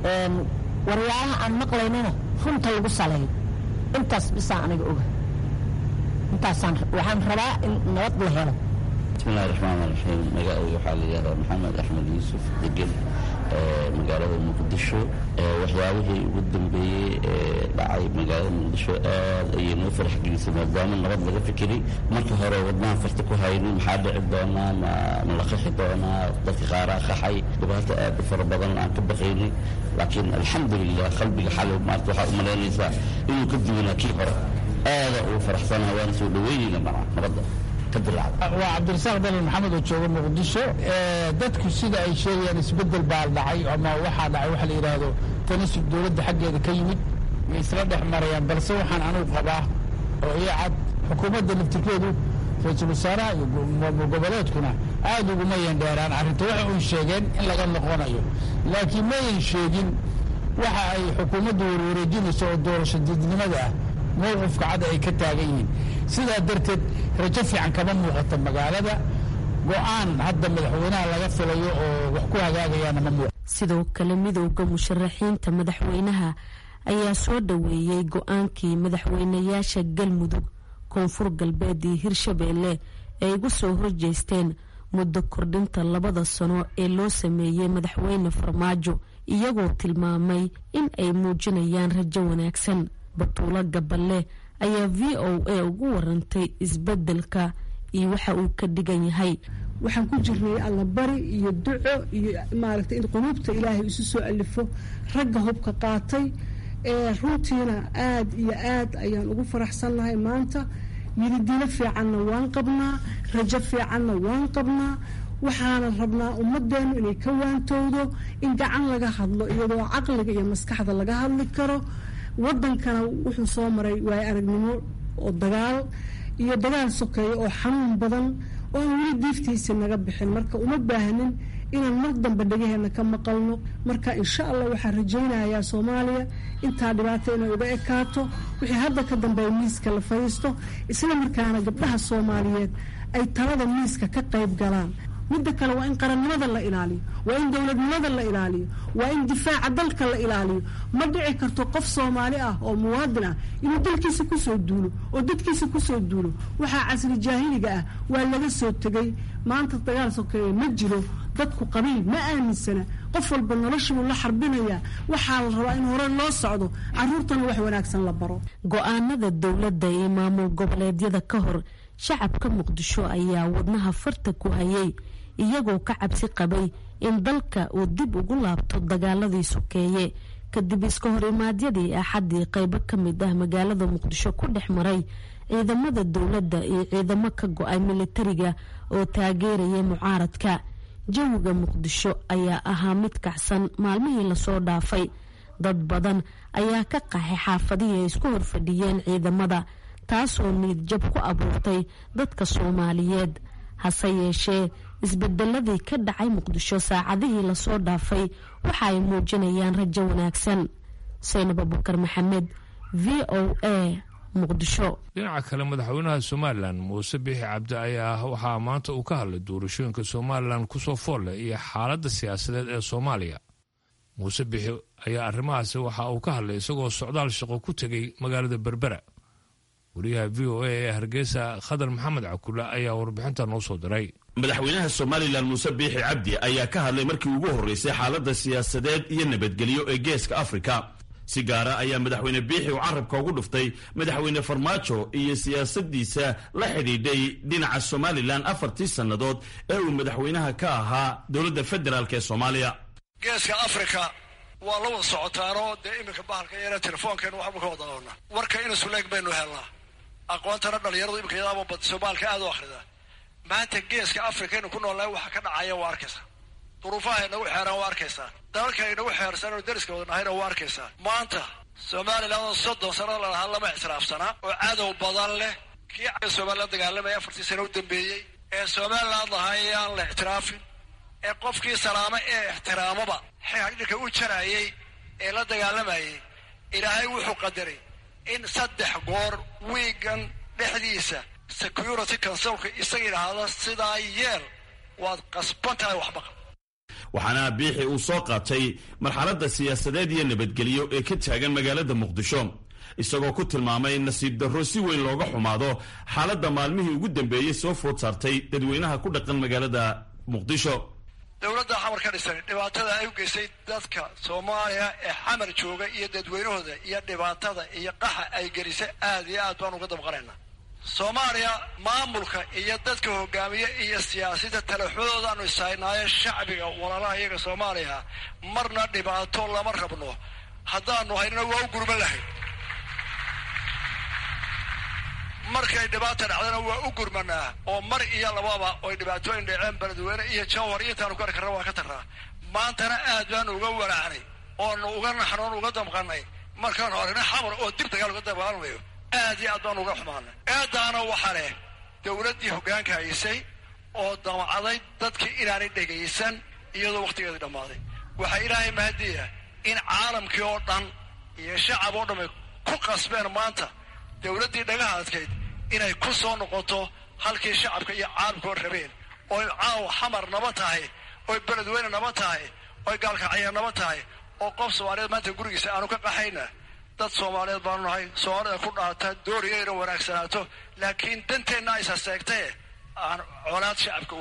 Speaker 11: waryaalaha aan maqlaynana runta lagu saleeyo intaas bisaan aniga oga intaasaan waxaan rabaa in nabad la helo
Speaker 12: bismillahi raxmaan raxiim magacayga waxaa la yihahdaa maxamed axmed yuusuf degan magaalada muqdisho waxyaabihii ugu dambeeyey ee dhacay magaalada muqdisho aad ayay noo farax gelisay maadaama nabad laga fikiray marka hore wadnahan farta ku haynin maxaa dhici doonaa ma ma la qaxi doonaa dadka qaaraa qaxay dhibaato aad u fara badan aan ka baqaynay laakiin alxamdulilah qalbiga xalay maarta waxaa u malaynaysaa inuu ka duwanaa kii hore aada ugu faraxsanaa waana soo dhaweynayna maca nabadda
Speaker 13: waa cabdirasaaq dalil maxamed oo jooga muqdisho dadku sida ay sheegayaan isbedel baa dhacay ama waxaa dhacay waxa la yidhaahdo tanasub dowladda xaggeeda ka yimid way isla dhex marayaan balse waxaan anugu qabaa oo ii cad xukuumadda laftirkeedu ra-iisul wasaaraha iyo maamul goboleedkuna aada uguma yandheeraan arrinta waxa uy sheegeen in laga noqonayo laakiin mayan sheegin waxa ay xukuumaddu warwareejinayso oo doorasho dadnimada ah mowqifka cad ay ka taagan yihiin sidaa darteed rajo fiican kama muuqato magaalada go-aan hadda madaxweynaha laga filayo oo wax ku hagaagayaana ma muuqato
Speaker 6: sidoo kale midowda musharaxiinta madaxweynaha ayaa soo dhaweeyey go-aankii madaxweynayaasha galmudug koonfur galbeed iyo hirshabeelle ay ugu soo horjeesteen muddo kordhinta labada sano ee loo sameeyey madaxweyne farmaajo iyagoo tilmaamay in ay muujinayaan rajo wanaagsan batuulo gaballe ayaa v o a ugu warantay isbeddelka iyo waxa uu ka dhigan yahay
Speaker 9: waxaan ku jirnay allabari iyo duco iyo maaragtay in quluubta ilaahay isu soo alifo ragga hubka qaatay ee runtiina aad iyo aad ayaan ugu faraxsannahay maanta yiridilo fiicanna waan qabnaa rajo fiicanna waan qabnaa waxaana rabnaa ummadeennu inay ka waantowdo in gacan laga hadlo iyadoo caqliga iyo maskaxda laga hadli karo wadankana wuxuu soo maray waayo aragnimo oo dagaal iyo dagaal sokeeya oo xanuun badan oo aan weli diiftiisa naga bixin marka uma baahnin inaan mar dambe dhagaheena ka maqalno marka insha allah waxaan rajaynayaa soomaaliya intaa dhibaato inay uga ekaato wixii hadda ka dambeeya miiska la fadhiisto isla markaana gabdhaha soomaaliyeed ay talada miiska ka qayb galaan midda kale waa in qarannimada la ilaaliyo waa in dowladnimada la ilaaliyo waa in difaaca dalka la ilaaliyo ma dhici karto qof soomaali ah oo muwaadin ah inuu dalkiisa kusoo duulo oo dadkiisa kusoo duulo waxaa casri jaahiliga ah waa laga soo tegay maanta dagaal sokeeye ma jiro dadku qabiil ma aaminsana qof walba noloshibuu la xarbinayaa waxaa la rabaa in hore loo socdo caruurtana wax wanaagsan la baro
Speaker 6: go-aanada dowladda iyo maamul goboleedyada ka hor shacabka muqdisho ayaa wadnaha farta ku hayay iyagoo ka cabsi qabay in dalka uu dib ugu laabto dagaaladii sokeeye kadib iska horimaadyadii axaddii qaybo ka mid ah magaalada muqdisho ku dhex maray ciidamada dowladda iyo ciidamo ka go-ay militariga oo taageeraya mucaaradka jawiga muqdisho ayaa ahaa mid kacsan maalmihii lasoo dhaafay dad badan ayaa ka qaxay xaafadihii ay isku horfadhiyeen ciidamada taasoo niidjab ku abuurtay dadka soomaaliyeed hase yeeshee isbedeladii ka dhacay muqdisho saacadihii lasoo dhaafay waxa ay muujinayaan rajo wanaagsan saynab abukar maxamed v o a muqdisho
Speaker 1: dhinaca kale madaxweynaha somalilan muuse biixi cabdi ayaa waxaa maanta uu ka hadlay doorashooyinka somalilan kusoo foolle iyo xaaladda siyaasadeed ee soomaaliya muuse biixi ayaa arrimahaasi waxa uu ka hadlay isagoo socdaal shaqo ku tegay magaalada berbera wariyaha v o a ee hargeysa khadar maxamed cakule ayaa warbixinta noo soo diray
Speaker 14: madaxweynaha somalilan muuse biixi cabdi ayaa ka hadlay markii ugu horreysay xaaladda siyaasadeed iyo nabadgelyo ee geeska afrika si gaara ayaa madaxweyne biixi uu carabka ugu dhuftay madaxweyne farmaajo iyo siyaasadiisa la xidhiidhay dhinaca somalilan afartii sannadood ee uu madaxweynaha ka ahaa dowladda federaalk ee soomaaliya
Speaker 4: geeska afrika waa la wada socotaanoo dee iminka bahalka yare telefoonkeenu waxba ka wada noona warka inusuleeg baynu helnaa aqoontana dhalinyaradu iminka yadaaba bad soomaalka aad u akhrida maanta geeska afrika inu ku noolnahay waxa ka dhacaya waa arkaysaa duruufaha inagu xeeraan waa arkaysaa dalalka inagu xeersan inu dariska wada nahayna waa arkaysaa maanta somalilan oo soddon sanada la lahaa lama ictiraafsanaa oo cadow badan leh kii somalilan dagaalamaya afartii sano u dambeeyey ee somaliland lahaa yaan la ictiraafin ee qofkii salaamo ee ixtiraamaba xidhinka u jarayay ee la dagaalamayay ilaahay wuxuu qadaray in saddex goor wiigan dhexdiisa security consulka isaga idhaahda sidaa yeel waad qasban tahay waxbaqa
Speaker 14: waxaana biixi uu soo qaatay marxaladda siyaasadeed iyo nabadgelyo ee ka taagan magaalada muqdisho isagoo ku tilmaamay nasiib darro si weyn looga xumaado xaaladda maalmihii ugu dambeeyey soo food saartay dadweynaha ku dhaqan magaalada muqdisho
Speaker 4: dowladda xamar ka dhisan dhibaatada ay u geystay dadka soomaaliya ee xamar jooga iyo dadweynahooda iyo dhibaatada iyo qaxa ay gelisay aad iyo aad baan uga dabqanaynaa soomaaliya maamulka iyo dadka hogaamiye iyo siyaasadda talaxudoodaanu ishaynaayo shacbiga walaalaha iyaga soomaaliya marna dhibaato lama rabno haddaanu haynana waa u gurman lahayn markay dhibaata dhacdana waa u gurmanaa oo mar iyo lababa oy dhibaatooyin dhaceen beledweyne iyo jawhar iyo intaanu kari karna waa ka tarnaa maantana aad baanu uga walaacnay oonu uga naxnoon uga damqanay markaanu aragna xamar oo dib dagaal uga dagaalamayo aad iyo aad baanu uga xumaanay eedaana waxaa leh dowladdii hoggaanka haysay oo damcaday dadkii inaanay dhegaysan iyadoo wakhtigeedii dhammaaday waxaa ilaahay mahadiya in caalamkii oo dhan iyo shacab oo dhamay ku qasbeen maanta dowladdii dhagaha adkayd inay ku soo noqoto halkii shacabka iyo caalamkoo rabeen oy caawa xamar naba tahay oy beledweyne naba tahay oy gaalkacya naba tahay oo qof soomaaliyeed maanta gurigiisa aanu ka qaxayna dad soomaaliyeed baanu nahay soomaalida ku dhaata dooriyayna wanaagsanaato laakiin danteenna aysa seegtae aan colaad shacabka u hayn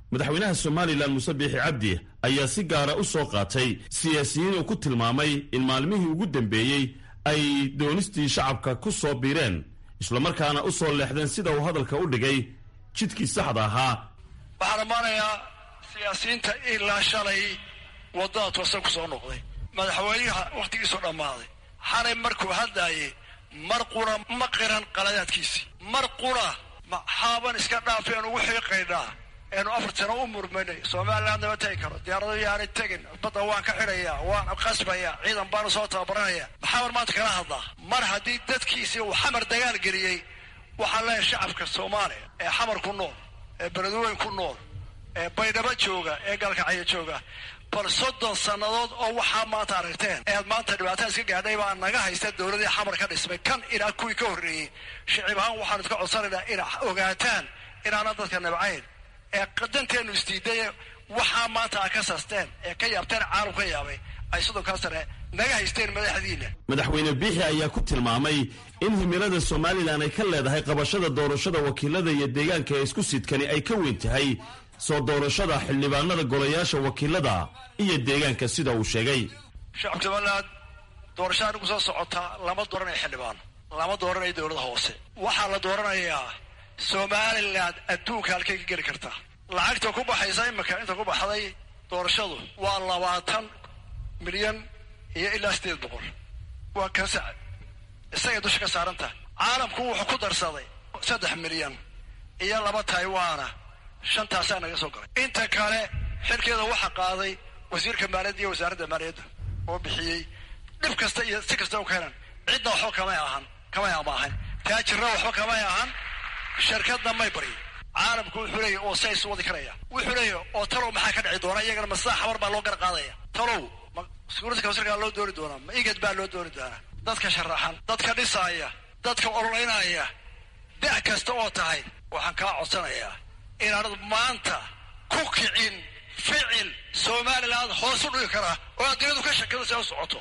Speaker 14: madaxweynaha somalilan muuse biixi cabdi ayaa si gaara u soo qaatay siyaasiyiin uu ku tilmaamay in maalmihii ugu dambeeyey ay doonistii shacabka ku soo biireen islamarkaana u soo leexdeen sida uu hadalka u dhigay jidkii saxda ahaa
Speaker 4: waxaan ammaanayaa siyaasiyiinta ilaa shalay waddada toosan ku soo noqday madaxweynaha wakhtigiisoo dhammaaday xalay markuu hadlaayey mar qura ma qiran qaladaadkiisii mar qura maxaaban iska dhaafi aan ugu xiiqaynaa eenu afar sano u murmaynay somaliland nama tegi karo diyaarado yaanay tegin badda waan ka xidhayaa waan qasbayaa ciidan baanu soo tababaranaya maxaaban maanta kala hadlaa mar haddii dadkiisii uu xamar dagaal geliyey waxaan leeyahay shacabka soomaaliya ee xamar ku nool ee beledweyn ku nool ee baydhabo jooga ee galkacyo jooga bal soddon sannadood oo waxaa maanta aragteen ead maanta dhibaatada iska gaadhay baa naga haysta dowladii xamar ka dhismay kan ilaa kuwii ka horreeyey shicib ahaan waxaanu iska codsanaynaa inaa ogaataan inaanan dadka nabcayn ee danteenu isdiiday waxaa maanta a ka sasteen ee ka yaabteen caalam ka yaabay ay soddonkaa sane naga haysteen madaxdiina
Speaker 14: madaxweyne biixi ayaa ku tilmaamay in himilada somalilan ay ka leedahay qabashada doorashada wakiilada iyo deegaanka ee isku sidkani ay ka weyn tahay soo doorashada xildhibaanada golayaasha wakiilada iyo deegaanka sida uu sheegay
Speaker 4: shacabka somaliland doorashada anigu soo socotaa lama dooranayo xildhibaan lama dooranayo dowlada hoose waxaa la dooranayaa somaliland adduunka halkay ka geli kartaa lacagta ku baxaysa imika inta ku baxday doorashadu waa labaatan milyan iyo ilaa sideed boqol waa kasa isagay dusha ka saaranta caalamku wuxuu ku darsaday saddex milyan iyo laba taiwana shantaasaa naga soo galay inta kale xilkeeda waxaa qaaday wasiirka maaliyadda iyo wasaaradda maaliyadda oo bixiyey dhib kasta iyo si kasta u keenan cidna waxba kamay ahan kamay amaahan taajirna waxba kamay ahan shirkadna may baryo caalamku wuxuu leeyahy oo sa isu wadi karaya wuxuu leeyahy oo talow maxaa ka dhici doona iyagana masaa xabar baa loo gar qaadaya talow ma sukuurada kawsarkaa loo dooni doonaa ma igad baa loo dooni doonaa dadka sharaxan dadka dhisaaya dadka ololaynaya da' kasta oo tahay waxaan kaa codsanayaa inaanad maanta ku kicin ficil somaliland hoos u dhigi karaa oo adduunyadu ka shakada si ay u socoto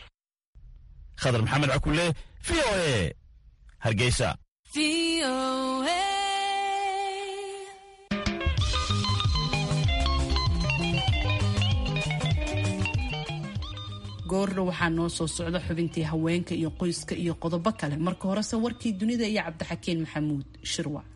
Speaker 14: khadar maxamed cakule v o e hargeysa
Speaker 2: goordhow waxaa noo soo socda xubintii haweenka iyo qoyska iyo qodobo kale marka horese warkii dunida iyo cabdixakiin maxamuud shirwac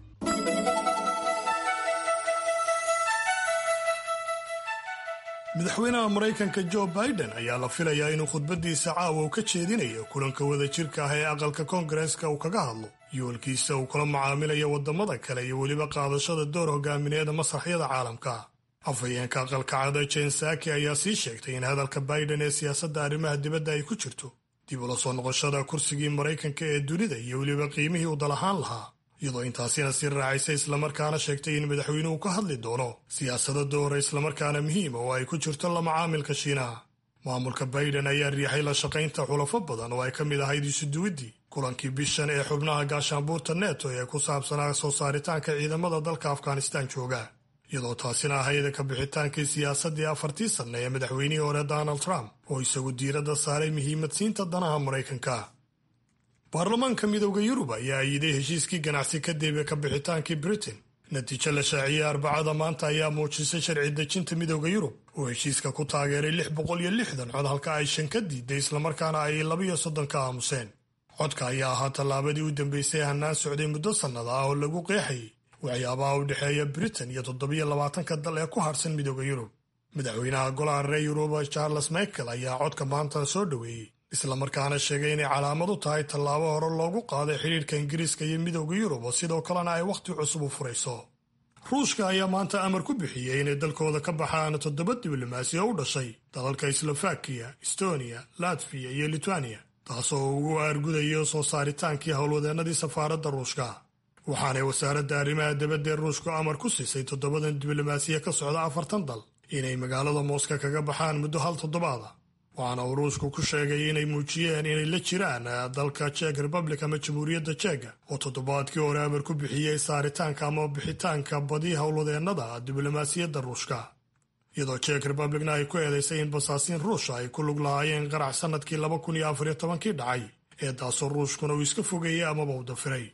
Speaker 5: madaxweynaha maraykanka jo biden ayaa la filayaa inuu khudbadiisa caawa uu ka jeedinayo kulanka wadajirka ah ee aqalka koongareeska uu kaga hadlo yoolkiisa uu kula macaamilayo waddamada kale iyo weliba qaadashada door hogaamineeda masraxyada caalamka afhayeenka aqalka cada jen saki ayaa sii sheegtay in hadalka biden ee siyaasadda arrimaha dibadda ay ku jirto dib ula soo noqoshada kursigii maraykanka ee dunida iyo weliba qiimihii uu dal ahaan lahaa iyadoo intaasina sii raacaysay islamarkaana sheegtay in madaxweynuhu ka hadli doono siyaasado doora islamarkaana muhiima oo ay ku jirto la macaamilka shiinaha maamulka biden ayaa riixay la shaqaynta xulafo badan oo ay ka mid ahayd isuduwiddii kulankii bishan ee xubnaha gaashaanbuurta neto ee ku saabsanaa soo saaritaanka ciidamada dalka afghanistan jooga iyadoo taasina ahayd ka bixitaankii siyaasaddii afartii sanne ee madaxweynihii hore donald trump oo isagu diiradda saaray muhiimadsiinta danaha maraykanka baarlamaanka midowda yurub ayaa ayiday heshiiskii ganacsi kadib ka bixitaankii britain natiijo la shaaciyey arbacada maanta ayaa muujisay sharci dejinta midowda yurub oo heshiiska ku taageeray lix boqol iyo lixdan cod halka ay shan ka diiday islamarkaana ay labiyo soddon ka aamuseen codka ayaa ahaa tallaabadii u dambeysay hannaan socday muddo sannada ah oo lagu qeexayay waxyaabaha u dhexeeya britain iyo toddobiyo labaatanka dal ee ku harsan midowda yurub madaxweynaha golaha reer yuruba charles michael ayaa codka maanta soo dhoweeyey islamarkaana sheegay inay calaamad u tahay tallaabo hore loogu qaaday xidhiirka ingiriiska iyo midowda yurub oo sidoo kalena ay wakhti cusub u furayso ruushka ayaa maanta amar ku bixiyey inay dalkooda ka baxaan toddoba diblomaasi oo u dhashay dalalka slovakiya estonia latviya iyo litwaniya taasoo ugu aargudayo soo saaritaankii howlwadeennadii safaaradda ruushka waxaanay wasaaradda arrimaha dibadda ee ruushku amar ku siisay toddobadan diblomaasiya ka socda afartan dal inay magaalada mooska kaga baxaan muddo hal toddobaada waxaana uu ruushku ku sheegay inay muujiyeen inay la jiraan dalka jek republic ama jamhuuriyadda jega oo toddobaadkii hore amar ku bixiyey saaritaanka ama bixitaanka badi howlwadeennada diblomaasiyadda ruushka iyadoo jek republicna ay ku eedaysay in basaasiin ruusha ay ku lug lahaayeen qarax sannadkii laba kun iyo afariyo tobankii dhacay ee taasoo ruushkuna uu iska fogeeyey amaba u dafiray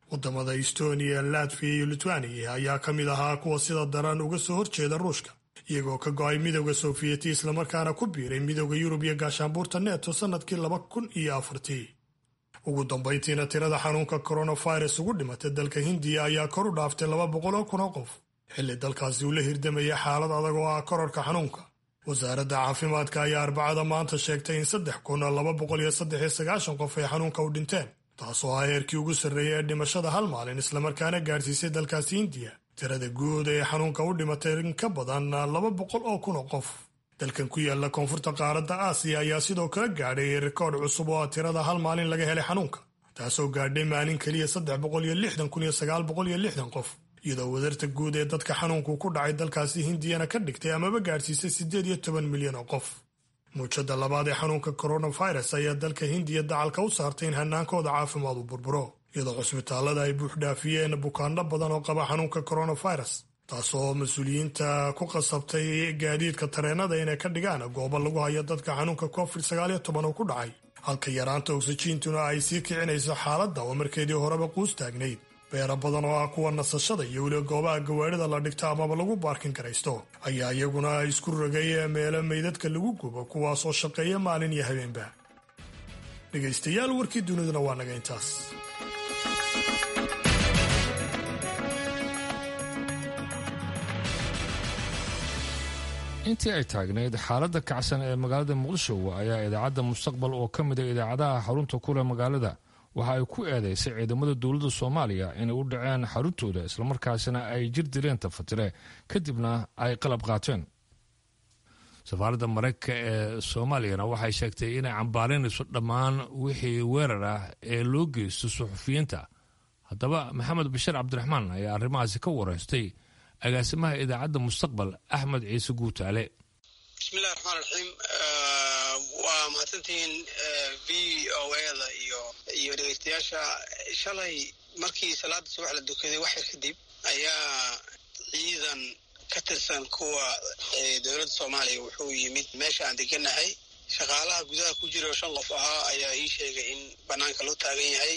Speaker 5: wadamada estonia latviya iyo litwania ayaa ka mid ahaa kuwa sida daran uga soo horjeeda ruushka iyagoo ka go-ay midowda sofiyeeti islamarkaana ku biiray midowda yurub iyo gaashaanbuurta neto sannadkii laba kun iyo afartii ugu dambayntiina tirada xanuunka coronavirus ugu dhimatay dalka hindiya ayaa kor u dhaaftay laba boqol oo kun oo qof xilli dalkaasi uu la hirdamaya xaalad adag oo ah kororka xanuunka wasaaradda caafimaadka ayaa arbacada maanta sheegtay in saddex kun laba boqol iyo saddex iyo sagaashan qof ay xanuunka u dhinteen taasoo ah heerkii ugu sarreeyay ee dhimashada hal maalin islamarkaana gaadhsiisay dalkaasi hindiya tirada guud ee xanuunka u dhimatay in ka badan laba boqol oo kun oo qof dalkan ku yaala koonfurta qaaradda aasiya ayaa sidoo kale gaadhay rikoodh cusub oo ah tirada hal maalin laga helay xanuunka taasoo gaadhay maalin keliya saddex boqol iyo lixdan kun iyo sagaal boqol iyo lixdan qof iyadoo wadarta guud ee dadka xanuunku ku dhacay dalkaasi hindiyana ka dhigtay amaba gaadhsiisay siddeed iyo toban milyan oo qof muujada labaad ee xanuunka coronavirus ayaa dalka hindiya dacalka u saartay in hanaankooda caafimaad u burburo iyadoo cusbitaalada ay buuxdhaafiyeen bukaano badan oo qaba xanuunka coronavirus taasoo mas-uuliyiinta ku qasabtay gaadiidka tareenada inay ka dhigaan goobo lagu hayo dadka xanuunka covid sagaal iyo toban oo ku dhacay halka yaraanta oksijiintuna ay sii kicinayso xaaladda oo markeedii horeba quus taagnayd beero badan oo ah kuwa nasashada iyo weliba goobaha gawaarida la dhigto amaba lagu baarkin garaysto ayaa iyaguna isku rogay meelo meydadka lagu gubo kuwaas oo shaqeeya maalin iyo habeenba dhegaystayaal warkii duniduna waa naga intaas
Speaker 1: intii ay taagnayd xaaladda kacsan ee magaalada muqdisho ayaa idaacadda mustaqbal oo ka mida idaacadaha xarunta kuleh magaalada waxa ay ku eedeysay ciidamada dowladda soomaaliya inay u dhaceen xaruntooda islamarkaasina ay jir dileen tafatire kadibna ay qalab qaateen safaaradda maraykanka ee soomaaliyana waxay sheegtay inay cambaalinayso dhammaan wixii weerar ah ee loo geysto suxufiyiinta haddaba maxamed bashir cabdiraxmaan ayaa arrimahaasi ka wareystay agaasimaha idaacadda mustaqbal axmed ciise guutaale
Speaker 15: bismillahi raxmaan raxiim waa mahadsantihiin v o eda iyo iyo dhegeystayaasha shalay markii salaada subax la dukaday wax yar kadib ayaa ciidan ka tirsan kuwa dowladda soomaaliya wuxuu yimid meesha aan deganahay shaqaalaha gudaha ku jira oo shan qof ahaa ayaa ii sheegay in banaanka loo taagan yahay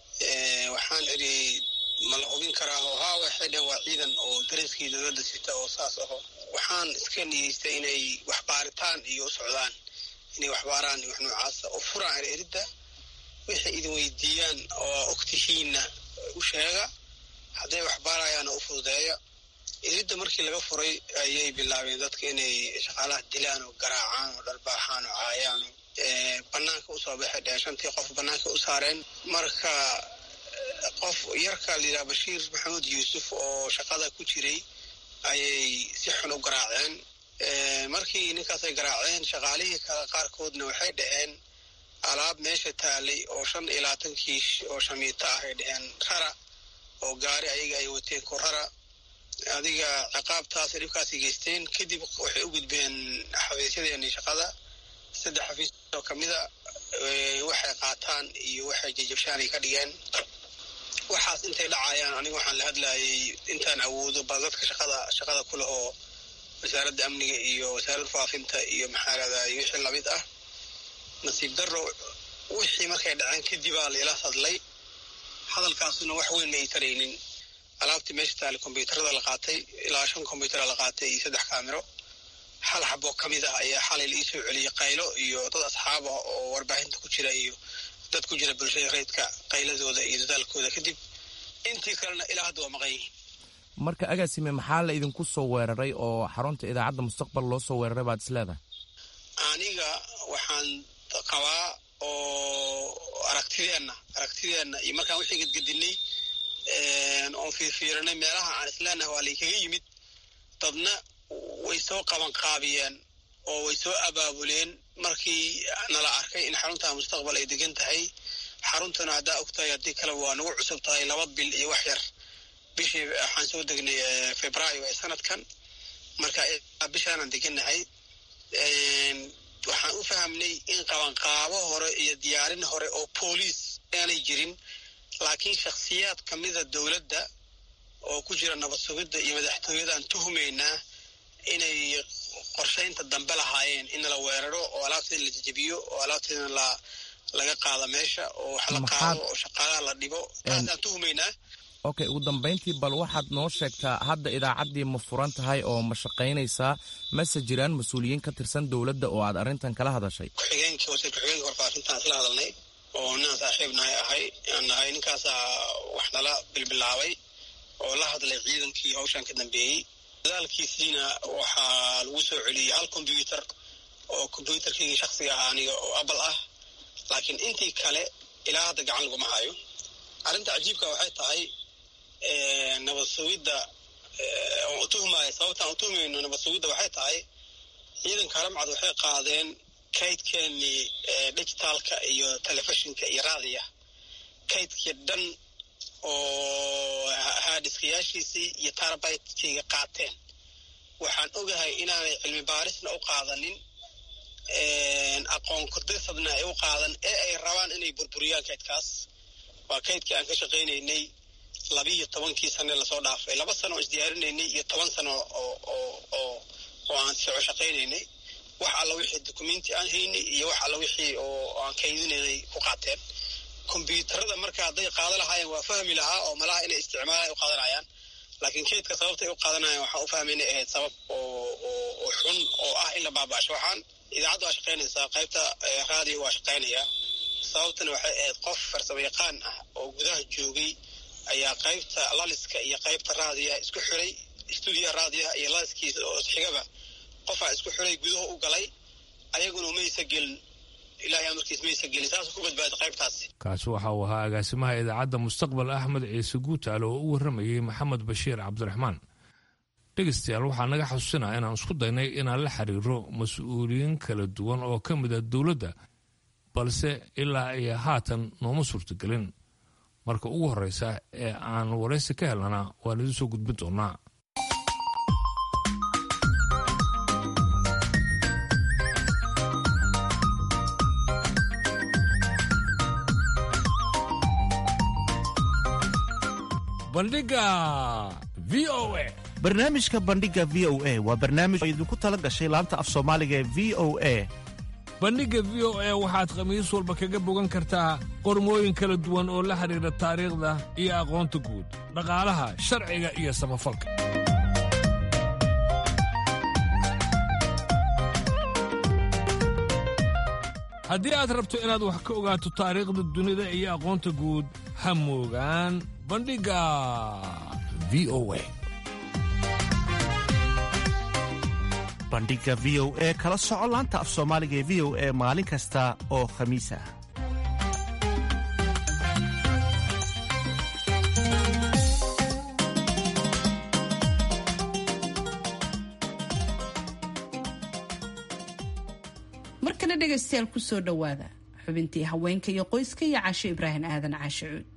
Speaker 15: waxaan idhi ma la hubin karaa oo haa waxay dhehen waa ciidan oo dariskii dowladda sita oo saas aho waxaan iska niyeystay inay wax baaritaan iyo u socdaan inay wax baaraan iyo wax noocaasa oo furaan eridda waxay idin weydiiyaan oo ogtihiinna u sheega hadday wax baarayaana u fududeeya eridda markii laga furay ayay bilaabeen dadka inay shaqaalaha dilaan oo garaacaan oo dharbaaxaan oo caayaan banaanka usoo baxay dhehen shantii qof banaanka u saareen marka qof yarka layidhaha bashiir maxamuud yuusuf oo shaqada ku jiray ayay si xun u garaaceen markii ninkaas ay garaaceen shaqaalihii kale qaarkoodna waxay dhaheen alaab meesha taalay oo shan iyo labaatan kiish oo shamiito ah ay dhaheen rara oo gaari ayaga ay wateen ku rara adiga ciqaabtaasay dhibkaasay geysteen kadib waxay u gudbeen xafiisyadeeni shaqada saddex xafiis oo kamida waxay qaataan iyo waxay jajabshaan ay ka dhigeen waxaas intay dhacayaan aniga waxaan la hadlayay intaan awoodo bal dadka shaqada shaqada ku leh oo wasaaradda amniga iyo wasaaradda faafinta iyo maxaa lahday wixii lamid ah nasiib daro wixii markay dhaceen kadibaa laila hadlay hadalkaasuna wax weyn ma ay taraynin alaabtii meesha taale kombyuutarada la qaatay ilaa shan kombyutara la qaatay iyo saddex kaamiro hal xaboo ka mid ah ayaa xalay la iisoo celiyey qaylo iyo dad asxaab ah oo warbaahinta ku jira iyo dad ku jira bulshada reydka qayladooda iyo dadaalkooda kadib intii kalena ilaa hadda waa maqan yihiin
Speaker 16: marka agaasime maxaa la idinku soo weeraray oo xarunta idaacadda mustaqbal loo soo weeraray baad is leedahay
Speaker 15: aniga waxaan qabaa oo aragtideenna aragtideenna iyo markaan wixii gedgedinay oon fiirfiirinay meelaha aan isleenahay waa laykaga yimid dadna way soo qabanqaabiyeen oo way soo abaabuleen markii nala arkay in xarunta mustaqbal ay degan tahay xaruntana haddaa og tahay haddii kaleba waa nagu cusub tahay laba bil iyo wax yar bishii waxaan soo degnay februaayo ee sanadkan marka bishaanaan degannahay waxaan u fahamnay in qabanqaabo hore iyo diyaarin hore oo booliis aanay jirin laakiin shakhsiyaad ka mida dowladda oo ku jira nabad sugidda iyo madaxtooyadaan tuhumaynaa inay qorshaynta dambe lahaayeen in la weeraro oo alaabteeda la jajabiyo oo alaabteedana la laga qaado meesha oo wax la qaado oo shaqaalaha la dhibo taasaan tuhumaynaa
Speaker 16: okay ugu dambayntii bal waxaad noo sheegtaa hadda idaacaddii ma furan tahay oo ma shaqaynaysaa mase jiraan mas-uuliyiin ka tirsan dowladda oo aad arrintan kala hadashay
Speaker 15: ku-xigeenkii wasiir ku-xigeenka warfaafintaan isla hadalnay oo ninaan saaxiib nahay ahay aan nahay ninkaasaa wax nala bilbilaabay oo la hadlay ciidankii hawshan ka dambeeyey dadaalkiisiina waxaa lagu soo celiyey hal kombyuutar oo kombyuutarkaygii shaksiga ahaa aniga oo apple ah laakiin intii kale ilaa hadda gacan laguma hayo arrinta cajiibka waxay tahay nabad sugidda aan utuhmaayo sababtaan utuhmayno nabad sugidda waxay tahay ciidanka haramcad waxay qaadeen kaydkeenii digitaalka iyo telefishinka iyo raadiya kaydkii dhan oo haadhiskayaashiisii iyo tarabaytkayga qaateen waxaan ogahay inaanay cilmi baarisna u qaadanin aqoon kudirsadna ay u qaadan ee ay rabaan inay burburiyaan kaydkaas waa kaydkii aan ka shaqaynaynay labiiyo tobankii sane lasoo dhaafay laba sano oo isdiyaarinaynay iyo toban sano oo oo oo oo aan soco shaqaynaynay wax alla wixii dukumenti aan haynay iyo wax alla wixii oo aan kaydinaynay ku qaateen kombyuutarada marka hadday qaada lahaayeen waa fahmi lahaa oo malaha inay isticmaalaan u qaadanayaan laakiin kaydka sababtay u qaadanayaan waxaan u fahmaynay ahayd sabab oo oo xun oo ah in la baaba'asho waxaan idaacadda waa shaqaynaysaa qaybta raadiyo waa shaqaynayaa sababtana waxay ahayd qof farsamo yaqaan ah oo gudaha joogay ayaa qaybta laliska iyo qaybta raadiyaha isku xiray stuudiyaha raadiyaha iyo laliskiisa oo xigaba qofaa isku xiray gudaha u galay ayaguna maysa gelin ilahay amarkiis maysa gelin saasuu ku badbaaday qaybtaasi
Speaker 1: kaasi waxa uu ahaa agaasimaha idaacadda mustaqbal axmed ciise guutaale oo u warramayey maxamed bashiir cabdiraxmaan dhegaystayaal waxaa naga xusuusinaa inaan isku daynay inaan la xiriiro mas-uuliyiin kala duwan oo ka mid a dowladda balse ilaa iyo haatan nooma suurtagelin marka ugu horreysa ee aan waraysi ka helnana waan idin soo gudbin doonaa bandhiga v o a
Speaker 17: barnaamijka bandhiga v o a waa barnaamij oo idinku tala gashay laanta af soomaaliga ee v o a
Speaker 1: bandhigga v o a waxaad khamiis walba kaga bogan kartaa qormooyin kala duwan oo la xidhiidha taariikhda iyo aqoonta guud dhaqaalaha sharciga iyo samafalka haddii aad rabto inaad wax ka ogaato taariikhda dunida iyo aqoonta guud ha moogaan bandhigga v o a
Speaker 17: bandhiga v o e kala soco laanta af soomaaliga ee v o e maalin kasta oo khamiis ah
Speaker 2: markana dhegaystayaal ku soo dhowaada xubintii haweenka iyo qoyska iyo casho ibraahim aadan caashe cuud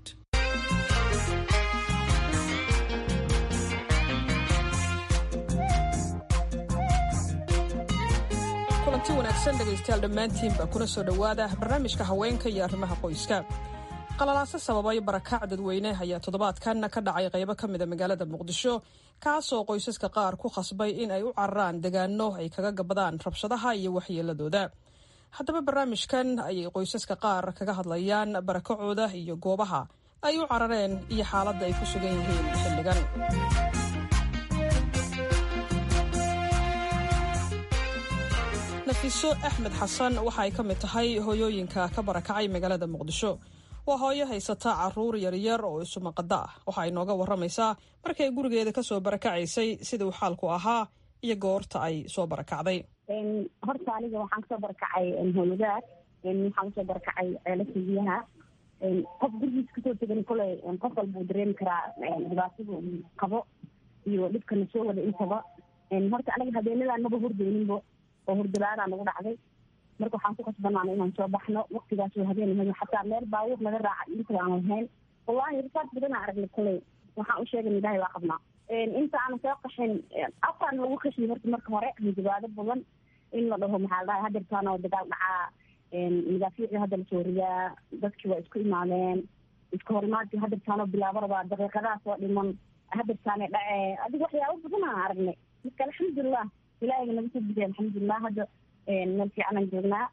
Speaker 18: kulanti wanaagsan dhegaystayaal dhammaantiinba kuna soo dhowaada barnaamijka haweenka iyo arrimaha qoyska qalalaaso sababay barakac dadweyne ayaa toddobaadkan ka dhacay qaybo ka mida magaalada muqdisho kaasoo qoysaska qaar ku khasbay in ay u cararaan degaano ay kaga gabadaan rabshadaha iyo waxyeeladooda haddaba barnaamijkan ayay qoysaska qaar kaga hadlayaan barakacooda iyo goobaha ay u carareen iyo xaaladda ay ku sugan yihiin xilligan nafiso axmed xasan waxa ay ka mid tahay hooyooyinka ka barakacay magaalada muqdisho waa hooyo haysata caruur yaryar oo isumaqada ah waxa ay nooga waramaysaa markay gurigeeda kasoo barakacaysay sida uu xaalku ahaa iyo goorta ay soo barakacday
Speaker 19: horta aniga waxaan kasoo barakacay howlagaad waxaan kasoo barakacay ceelasha biyaha qof gurigiis kasoo tegan koley qof walba uu dareemi karaa dhibaatada uu qabo iyo dhibkana soo wada intaba horta aniga habeenadaan maba hurdeyninbo oo hurdalaadaan nagu dhacday marka waxaan ku kasbanaana inaan soo baxno waktigaas oo habeen ahayd xataa meel baabuur laga raaca inta aan lahayn wallahi risaad badanaa aragnay koley waxaan u sheegan ilaahay waa qabnaa inta aanan soo qaxin afkaan lagu kashiy horta marka hore hanjabaado badan in la dhaho maxaa la dhahay hadeertaan oo dagaal dhacaa madaafiicii hadda lasoo ridaa dadkii waa isku imaadeen iska horimaadkii hadeertaanoo bilaabarabaa daqiiqadaha soo dhiman hadeertaane dhacee adiga waxyaabo badan aan aragnay marka alxamdulilah ilaahayga naga soo bixiy alxamdulilah hadda meel fiicanaan joognaa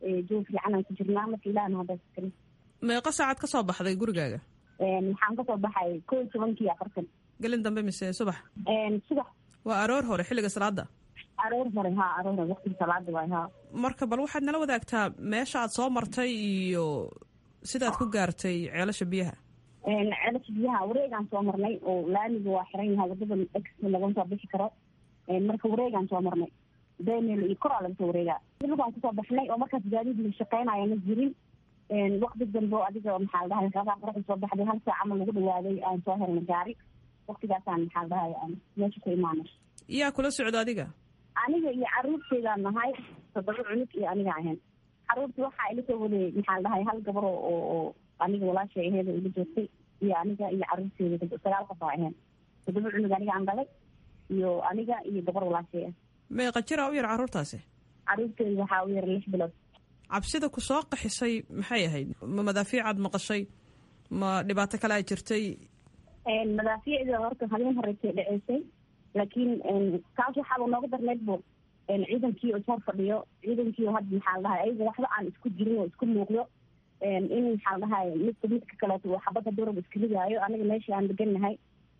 Speaker 19: joog fiican aan ku jirnaa marka ilahna hadda iskale
Speaker 18: meeqa saacad ka soo baxday gurigaaga
Speaker 19: waxaan kasoo baxay koo iyo tobankii afartan
Speaker 18: gelin dambe mise subax
Speaker 19: subax
Speaker 18: waa aroor hore xilliga salaada
Speaker 19: aroor hore ha aroor hore waqtiga salaada waay ha
Speaker 18: marka bal waxaad nala wadaagtaa meesha aad soo martay iyo sidaad ku gaartay ceelasha biyaha
Speaker 19: ceelasha biyaha wareegaan soo marnay oo laamiga waa xiran yahay wadada ex lagama soo bixi karo marka wareegaan soo marnay benel iyo koraa laga soo wareegaa lugaan kusoo baxnay oo markaas gaadiid la shaqeynaya ma jirin waqti dambe oo adiga maxaa la dhahay xoogaa qoraxda soo baxday hal saac ama lagu dhawaaday aan soo helnay gaari waqtigaasaan maxaa la dhahay aan meesha ku imaanay
Speaker 18: yaa kula socda adiga
Speaker 19: aniga iyo caruurteedaan nahay toddoba cunug iyo aniga ahayn caruurta waxaa ila soo waday maxaa la dhahay hal gabar oo oo aniga walaashay aheed oo ila joogtay iyo aniga iyo caruurteeda sagaal qof oo ahayn toddoba cunug aniga aan dhalay iyo aniga iyo gabar walaashay ah
Speaker 18: meeqa jira u yar caruurtaasi
Speaker 19: caruurteeda waxaa u yar lix bilood
Speaker 18: cabsida ku soo qaxisay maxay ahayd ma madaafiicaad maqashay ma dhibaato kale a jirtay
Speaker 19: madaafiicda horta habeen horeysay dhaceysay laakiin kaas waxaaba nooga darneyd bo ciidankii oo ishor fadhiyo ciidankii oo hadda maxaa la dhahay ayaga waxba aan isku jirin oo isku muuqdo in maxaa la dhahay midka midka kaleeto uu xabadda durab iska ridaayo aniga meesha aan degannahay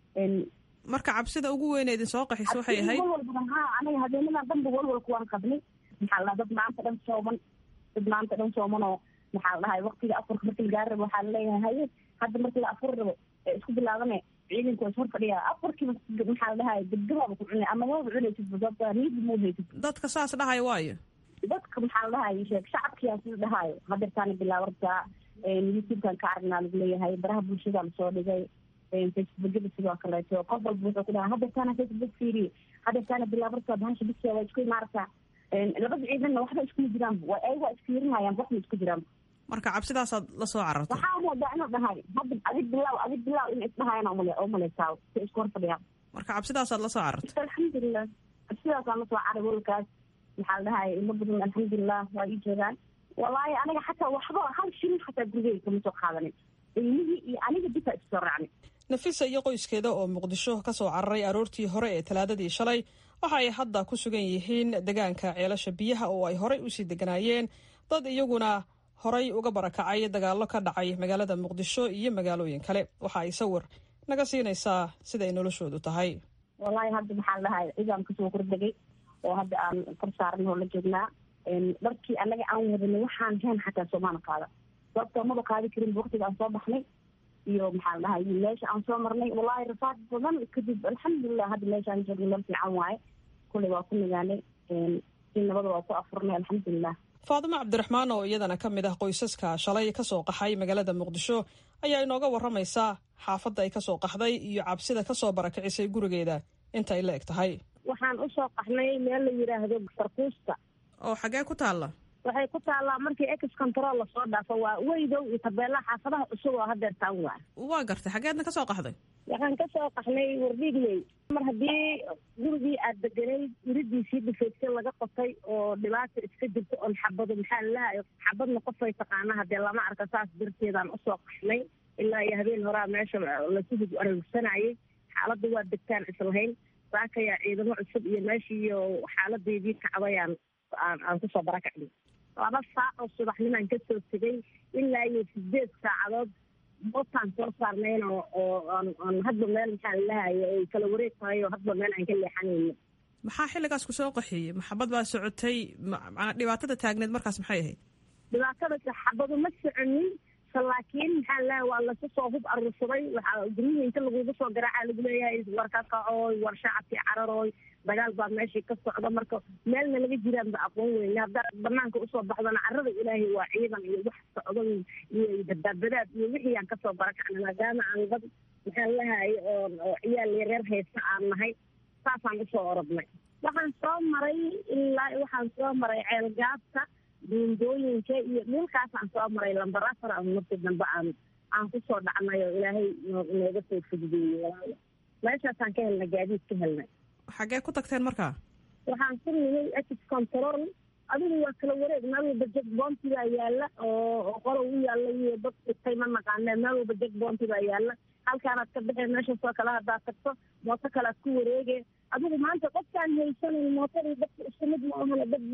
Speaker 18: marka cabsida ugu weyn ee idin soo qaxisa waxay ahayd
Speaker 19: walwal badan ha aniga habeenadan dhanba walwalku waan qabnay maxaa la dhaha dad maanta dhan sooman dad maanta dhan sooman oo maxaa la dhahay waqtiga afarka marka la gaari rabo waxaa laleeyahay haye hadda marka la afuri rabo ee isku bilaabane ciidanku is hor fadhiya afarkiiba maxaa la dhahay degdebaaba ku cunay ama maba cunaysid sababta niidi muu haysid
Speaker 18: dadka saas dhahayo waayo
Speaker 19: dadka maxaa la dhahay sheeg shacabkiyaa sida dhahayo hadeertaana bilaabartaa youtubekan ka aragnaa lagu leeyahay baraha bulshada lasoo dhigay facebookada sidoo kaleeto qof walba wuxuu ku dhahaa hadeertaana facebook fiiriye hadeertaana bilaabartaa bahasha bisiya waa isku imaartaa labada ciidanna waxba iskuma jiraan ayaga waa isfiirinayaan waxna isku jiraan
Speaker 18: marka cabsidaasaad la soo carartay
Speaker 19: waxaa moodaa inuu dhahay hadda adig bilaaw adig bilaaw in isdhahayana umale umaleysaa si isku hor fadhiyaan
Speaker 18: marka cabsidaasaad la soo carartay
Speaker 19: alxamdulilah cabsidaasaan la soo caray walkaas maxaa la dhahay ilo badan alxamdulilah waa ii joogaan wallaahi aniga xataa waxba hal shilin xataa gurigeyga kama soo qaadanin ilmihii iyo aniga bisaa isu soo raacnay
Speaker 18: nafisa iyo qoyskeeda oo muqdisho ka soo cararay aroortii hore ee talaadadii shalay waxa ay hadda ku sugan yihiin degaanka ceelasha biyaha oo ay horey usii deganaayeen dad iyaguna horay uga barakacay dagaallo ka dhacay magaalada muqdisho iyo magaalooyin kale waxa ay sawir naga siinaysaa sida ay noloshoodu tahay
Speaker 19: wallaahi hadda maxaa la dhahay ciidaan kasoo kordegay oo hadda aan kor saaran oo la joognaa dharkii anaga aan wadanay waxaan heen xataa soomaana qaada sababta maba qaadi karin waqtiga aan soo baxnay iyo maxaa la dhahay meesha aan soo marnay wallaahi rafaad badan kadib alxamdulilah hadda meesha aan joogna meel fiican waaye kulley waa ku nagaanay si nabada waa ku afurnay alxamdulilah
Speaker 18: faadimo cabdiraxmaan oo iyadana ka mid ah qoysaska shalay kasoo qaxay magaalada muqdisho ayaa inooga waramaysaa xaafadda ay kasoo qaxday iyo cabsida kasoo barakicisay gurigeeda inta ay la eg tahay
Speaker 20: waxaan usoo qaxnay meel la yidhaahdo sarkuusta
Speaker 18: oo xagee ku taalla
Speaker 20: waxay ku taallaa markii ex control lasoo dhaafo waa weydow iyo tabeelaha xaafadaha cusub oo hadeertaan waa
Speaker 18: waa gartay xageedna kasoo qaxday
Speaker 20: waxaan kasoo qaxnay wardhiigley mar haddii gurigii aad deganayd iridiisii dhifeysay laga qotay oo dhibaata iska jirto oon xabado maxaa lalahay xabadna qofay taqaana hadee lama arka saas darteedaan usoo qaxnay ilaa iyo habeen horaa meesha lasuhug aragsanayay xaaladda waa degtaan islahayn saakayaa ciidamo cusub iyo meeshiiyo xaaladeedii kacdayaan aan kusoo barakacnay laba saac oo subaxnimaan kasoo tegay ilaa iyo sideed saacadood bootaan soo saarnayn oo oo aan hadba meel maxaa lalahayo ay kala wareeg tahay oo hadba meel aan ka leexanayno
Speaker 18: maxaa xilligaas ku soo qaxiyey maxabad baa socotay manaa dhibaatada taagneed markaas maxay ahayd
Speaker 20: dhibaatada xabadu ma soconin laakiin maxaa lalahay waa lasu soo hub arursaday waxaa guryihi inta lagugu soo garaaca lagu leeyahay war ka kacooy war shacabkii cararooy dagaal baa meeshii ka socda marka meelna laga jiraanba aqoon weyne haddaad banaanka usoo baxdana carada ilaahay waa ciidan iyo wax socdo iyo badbaadbadaad iyo wixii aan kasoo barakacna maadaama aan dad maxaa lalahay oo oo ciyaal yareer haysta aan nahay saasaan usoo orodnay waxaan soo maray ilaa waxaan soo maray ceelgaabta duundooyinka iyo dhulkaasaan soo maray lambar afar aan markii dambe aan aan kusoo dhacnay oo ilaahay nooga soo fududeeyey meeshaasaan ka helnay gaadiid ka helnay
Speaker 18: xaggee ku tagteen markaa
Speaker 20: waxaan ku nimay ex control adigu waa kala wareeg meel walba jeg boonti baa yaalla oo oo qolow u yaalla iyo dad dhigtay ma naqaanee meel walba jeg boonti baa yaalla halkaanaad ka baxeen meeshaasoo kale haddaad tagto mooto kalead ku wareege adigu maanta qofkaan haysanayn mootadii dadka isku mid ma ahana dad baa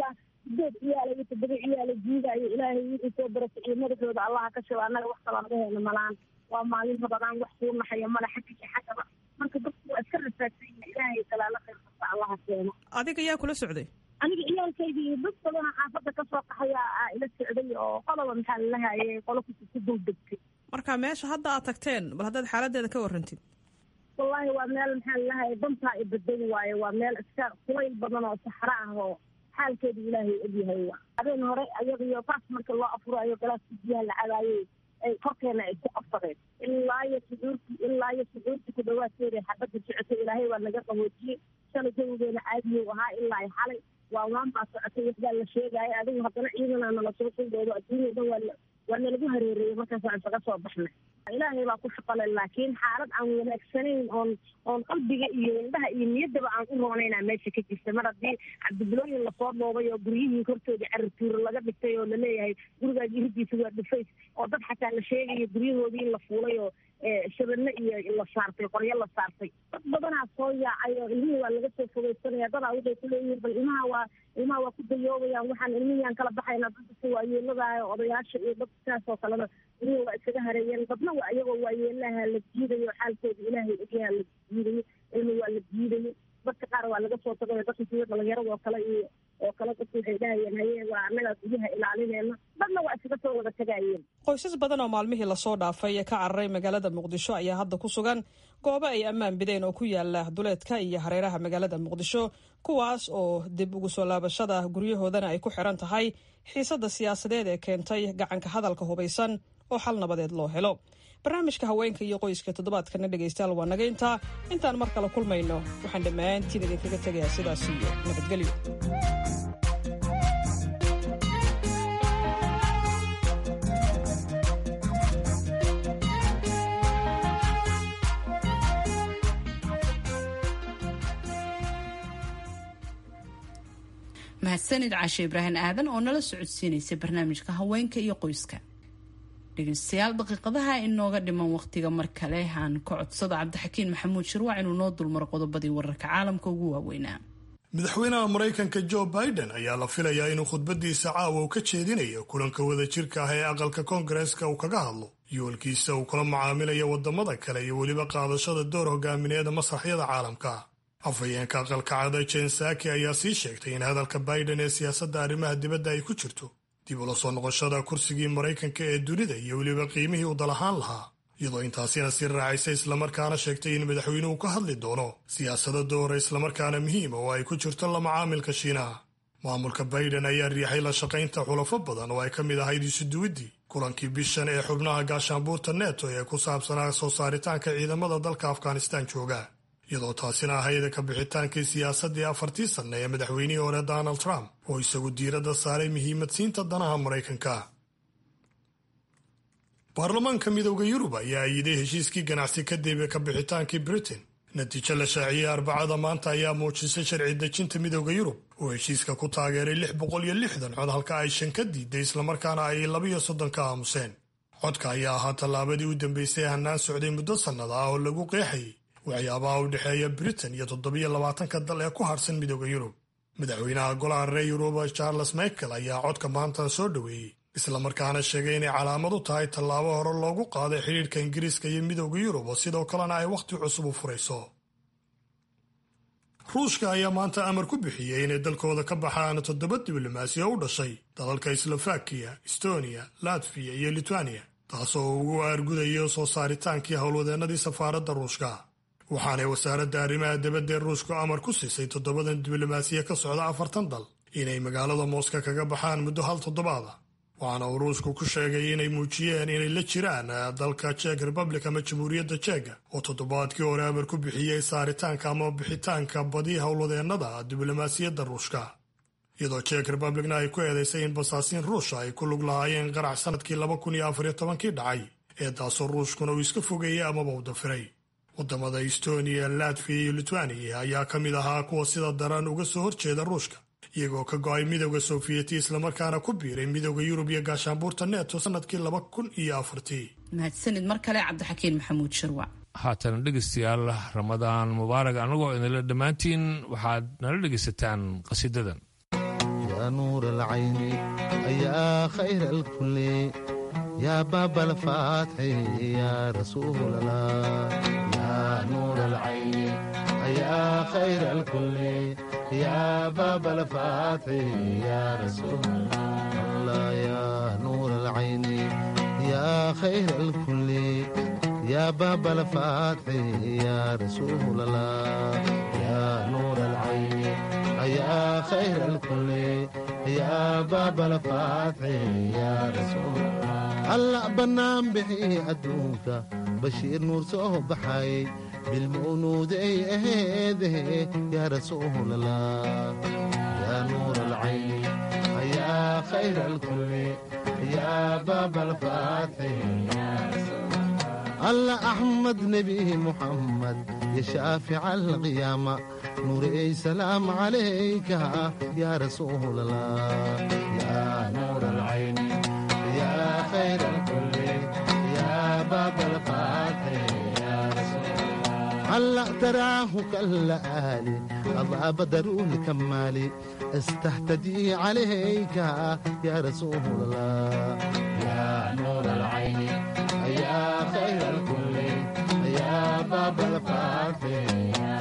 Speaker 20: sideed ciyaala iyo toddoba ciyaala jiidaayo ilaahay wixii soo barasiciyo madaxooda allaha ka shaba annaga wax kaloo naga heyna malaan waa maalin rabadaan wax suu naxaya male xagga iyo xaggaba marka dadku waa iska rafaadsan yihin ilaahay talaalo khayr kasta allaha keeno
Speaker 18: adiga yaa kula socday
Speaker 20: aniga ciyaalkayga iyo dad badana xaafadda kasoo qaxaya aa ila socday oo qoloba maxaa lalahaye qolo ku ku dul degtay
Speaker 18: marka meesha hadda aad tagteen bal haddaad xaaladeeda ka warrantid
Speaker 20: wallaahi waa meel maxaa lalahaye dantaa i badadi waaye waa meel iska kulayl badan oo saxro ah oo xaalkeedu ilaahay ogyahay habeen hore ayadiyo taas marka loo afurayo galaaska biyaha la cadaayey ay korkeena ay ku qabsadeen ilaa iyo suxuurti ilaa iyo suxuurti ku dhawaadkeeda xabadda socotay ilaahay waa naga qaboojiyey shalay jawigeena caadiyow ahaa ilaa ay xalay waa waan baa socotay waxbaa la sheegaayo adigu haddana ciidana nala soo sildoodo adduunya dhan waa waa nalagu hareereeyey markaasaan isaga soo baxnay ilaahay baa ku shaqale laakiin xaalad aan wanaagsanayn oon oon qalbiga iyo indhaha iyo niyaddaba aan u roonaynaa meesha ka jirta mar haddii cabdibilooyin lasoo dhoobay oo guryihii hortooda carituuro laga dhigtay oo laleeyahay gurigaas iridiisa waa dhufays oo dad xataa la sheegayo guryahoodii in la fuulay oo shabadne iyo la saartay qoryo la saartay dad badanaa soo yaacay oo ilmihii waa laga soo fogeysanaya dadaa waxay ku leeyihiin bal ilmaha waa ilmaha waa ku dayoobayaan waxaan ilmihiyaan kala baxaynaa dadka waayeeladaha odayaasha iyo dad saas oo kalena ilmihii waa iskaga hareeyeen dadna waa iyagoo waayeelaha la jiidayo xaalkooda ilaahay ogyaha la jiidayo ilmi waa la jiidayo dadka qaar waa laga soo tagayo dadka sida dhalinyarada oo kale iyo oo kale dadku waxay dhahayeen haye waa annagaa guryaha ilaalineyna dadna waa iskaga soo wada tagayeen
Speaker 18: qoysas badan oo maalmihii lasoo dhaafay ee ka cararay magaalada muqdisho ayaa hadda ku sugan goobo ay ammaan bideen oo ku yaala duleedka iyo hareeraha magaalada muqdisho kuwaas oo dib ugu soo laabashada guryahoodana ay ku xiran tahay xiisadda siyaasadeed ee keentay gacanka hadalka hubaysan oo xal nabadeed loo helo barnaamijka haweenka iyo qoyska toddobaadkana dhegaystayaal waa naga intaa intaan mar kale kulmayno waxaan dhammaantiin idinkaga tegayaa sidaas iyo nabadgelyo
Speaker 2: mahadsanid caashe ibraahim aadan oo nala socodsiinaysay barnaamijka haweenka iyo qoyska dhegeystayaal daqiiqadaha inooga dhiman waqtiga mar kale aan ka codsado cabdixakiin maxamuud shirwac inuu noo dulmaro qodobadii wararka caalamka ugu waaweynaa
Speaker 5: madaxweynaha maraykanka jo biden ayaa la filayaa inuu khudbadiisa caawa uu ka jeedinayo kulanka wada jirka ah ee aqalka koongareeska uu kaga hadlo yoolkiisa uu kula macaamilayo wadamada kale iyo weliba qaadashada door hogaamineeda masraxyada caalamka afhayeenka aqalka cada jen saki ayaa sii sheegtay in hadalka biden ee siyaasadda arrimaha dibadda ay ku jirto dib ula soo noqoshada kursigii maraykanka ee dunida iyo weliba qiimihii uu dalahaan lahaa iyadoo intaasina sii raacaysa islamarkaana sheegtay in madaxweynuhu ka hadli doono siyaasado doora islamarkaana muhiima oo ay ku jirto la macaamilka shiinaha maamulka biden ayaa riixay la shaqaynta xulafo badan oo ay ka mid ahayd isuduwiddii kulankii bishan ee xubnaha gaashaanbuurta neto ee ku saabsanaa soo saaritaanka ciidamada dalka afghanistaan jooga iyadoo taasina ahayd ka bixitaankii siyaasaddii afartii sanne ee madaxweynihii hore donald trump oo isagu diiradda saaray muhiimadsiinta danaha maraykanka baarlamaanka midooda yurub ayaa ayiday heshiiskii ganacsi kadib ka bixitaankii britain natiijo la shaaciyey arbacada maanta ayaa muujisay sharci dejinta midooda yurub oo heshiiska ku taageeray lix boqol iyo lixdan cod halka ay shan ka diiday islamarkaana ay labiyo soddon ka aamuseen codka ayaa ahaa tallaabadii u dambeysay hannaan socday muddo sannada ah oo lagu qeexayay waxyaabaha u dhexeeya britain iyo toddobiyo labaatanka dal ee ku harsan midooda yurub madaxweynaha golaha reer yuruba charles michael ayaa codka maanta soo dhoweeyey islamarkaana sheegay inay calaamad u tahay tallaabo hore loogu qaaday xidhiidhka ingiriiska iyo midooda yurub oo sidoo kalena ay wakhti cusub u furayso ruushka ayaa maanta amar ku bixiyey inay dalkooda ka baxaan toddoba diblomaasi oo u dhashay dalalka slovakiya estonia latviya iyo litwaniya taasoo ugu aargudayo soo saaritaankii howlwadeennadii safaaradda ruushka waxaanay wasaaradda arrimaha dibadda ee ruushku amar ku siisay toddobadan diblomaasiya ka socda afartan dal inay magaalada mooska kaga baxaan muddo hal toddobaada waxaana uu ruushku ku sheegay inay muujiyeen inay la jiraan dalka jek republic ama jamhuuriyadda jega oo toddobaadkii hore amar ku bixiyey saaritaanka ama bixitaanka badi howlwadeennada diblomaasiyadda ruushka iyadoo jek republicna ay ku eedaysay in basaasiin ruusha ay ku lug lahaayeen qarax sanadkii laba kun iyo afariyo tobankii dhacay ee taasoo ruushkuna uu iska fogeeyey amaba u dafiray wadamada estonia latviya iyo litwaniya ayaa ka mid ahaa kuwa sida daran uga soo horjeeda ruushka iyagoo ka go-ay midooda soofiyeti islamarkaana ku biiray midooda yurub iyo gaashaanbuurta neto sanadkii laba kun iyo afartii
Speaker 2: mahadsanid mar kale cabdixakiin maxamuud shirwac
Speaker 1: haatana dhegaystayaal ramadaan mubaarag annagoo idinla dhammaantiin waxaad nala dhegaysataan qasidadan
Speaker 21: يا نور العين يا خير الكل يا باب الفاتح يا رسول الله يا نور العين يا خير الكل يا باب الفاتح يا رسول الله يا نور العين يا خير الكل يا باب الفاتح يا رسول الله يا نور العين يا خير الكل يا باب الفاتح يا رسول الله الله بنام بحي أدوك بشير نور صوب بحي بالمولود اي اهده يا رسول الله يا نور العين يا خير الكل يا باب الفاتح يا رسول الله أحمد نبي محمد يا شافع القيامة نوري سلام عليك يا رسول الله يا نور العين يا خير الكل يا باب الفاتح يا رسول الله هلا تراه كالآلي الله بدر الكمال استهتدي عليك يا رسول الله يا نور العين يا خير الكل يا باب الفاتح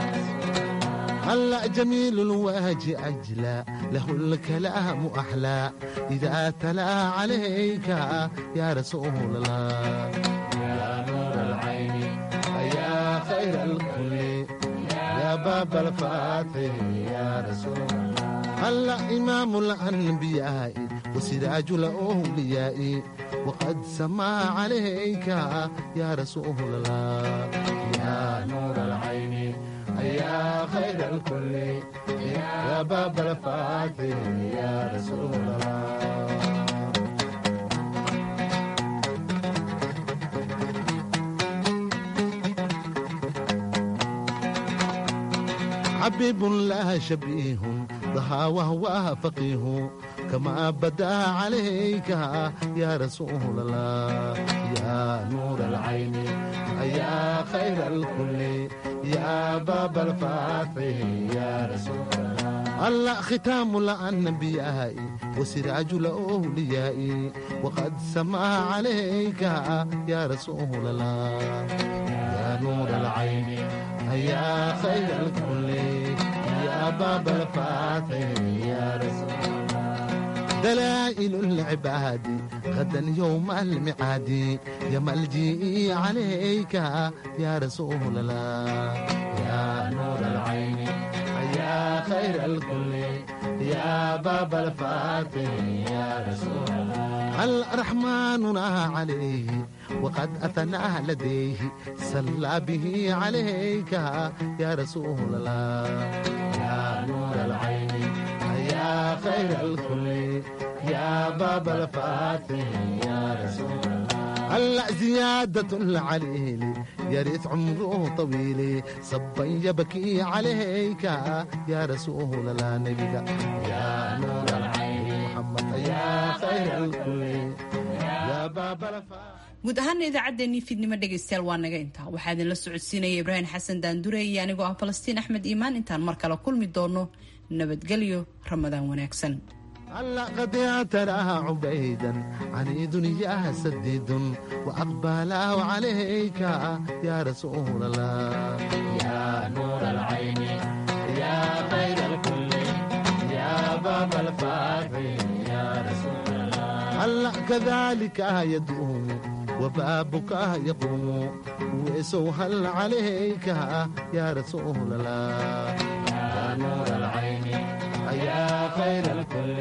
Speaker 21: هلا جميل الوجه أجلى له الكلام أحلى إذا تلا عليك يا رسول الله يا نور العين يا خير الكل يا باب الفاتح يا رسول الله هلا إمام الأنبياء وسراج الأولياء وقد سما عليك يا رسول الله يا نور العين يا خير الكل يا باب الفاتح يا رسول الله حبيب لا شبيه ضحى وهو فقيه كما بدا عليك يا رسول الله يا نور العين يا خير الكل يا باب الفاتح يا رسول الله الله ختام الأنبياء وسراج الأولياء وقد سما عليك يا رسول الله يا نور العين يا خير الكل يا باب الفاتح يا رسول الله دلائل العباد غدا يوم المعاد يا ملجئي عليك يا رسول الله يا نور العين يا خير الكل يا باب الفاتح يا رسول الله الرحمن عليه وقد أثنى لديه صلى به عليك يا رسول الله يا نور العين يا خير الكل يا باب الفاتح يا رسول الله هلا زيادة العليل يرث عمره طويل صبا يبكي عليك يا رسول الله نبيك يا نور العين محمد يا خير الكل يا باب الفاتح
Speaker 2: guud ahaana idaacaddeenii fiidnimo dhegaystayaal waa naga intaa waxaa idinla socodsiinaya ibraahim xasan daandure iyo anigoo ah falastiin axmed iimaan intaan mar kale kulmi doono nabadgelyo ramadaan wanaagsan
Speaker 21: هلا قد تراها عبيدا عنيد يا سديد وأقبله عليك يا رسول الله يا نور العين يا خير الكل يا باب الفاتح يا رسول الله هلا كذلك يدوم وبابك يقوم ويسوهل عليك يا رسول الله يا نور العين يا خير الكل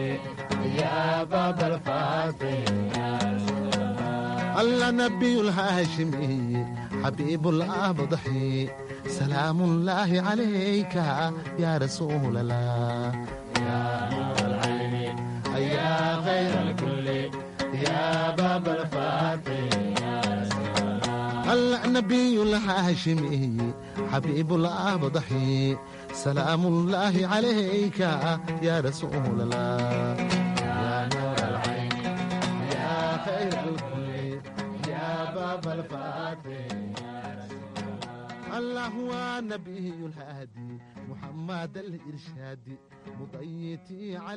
Speaker 21: يا باب الفاتح يا رسول الله الله نبي الهاشمي حبيب الأبضحي سلام الله عليك يا رسول الله يا نور العين يا خير الكل يا باب الفاتح يا رسول الله النبي الهاشمي حبيب الأبضحي سلام الله عليك يا رسول الله يا نور العين يا خير الكل يا باب الفاتح يا رسول الله الله هو النبي الهادي محمد الإرشادي مضيتي على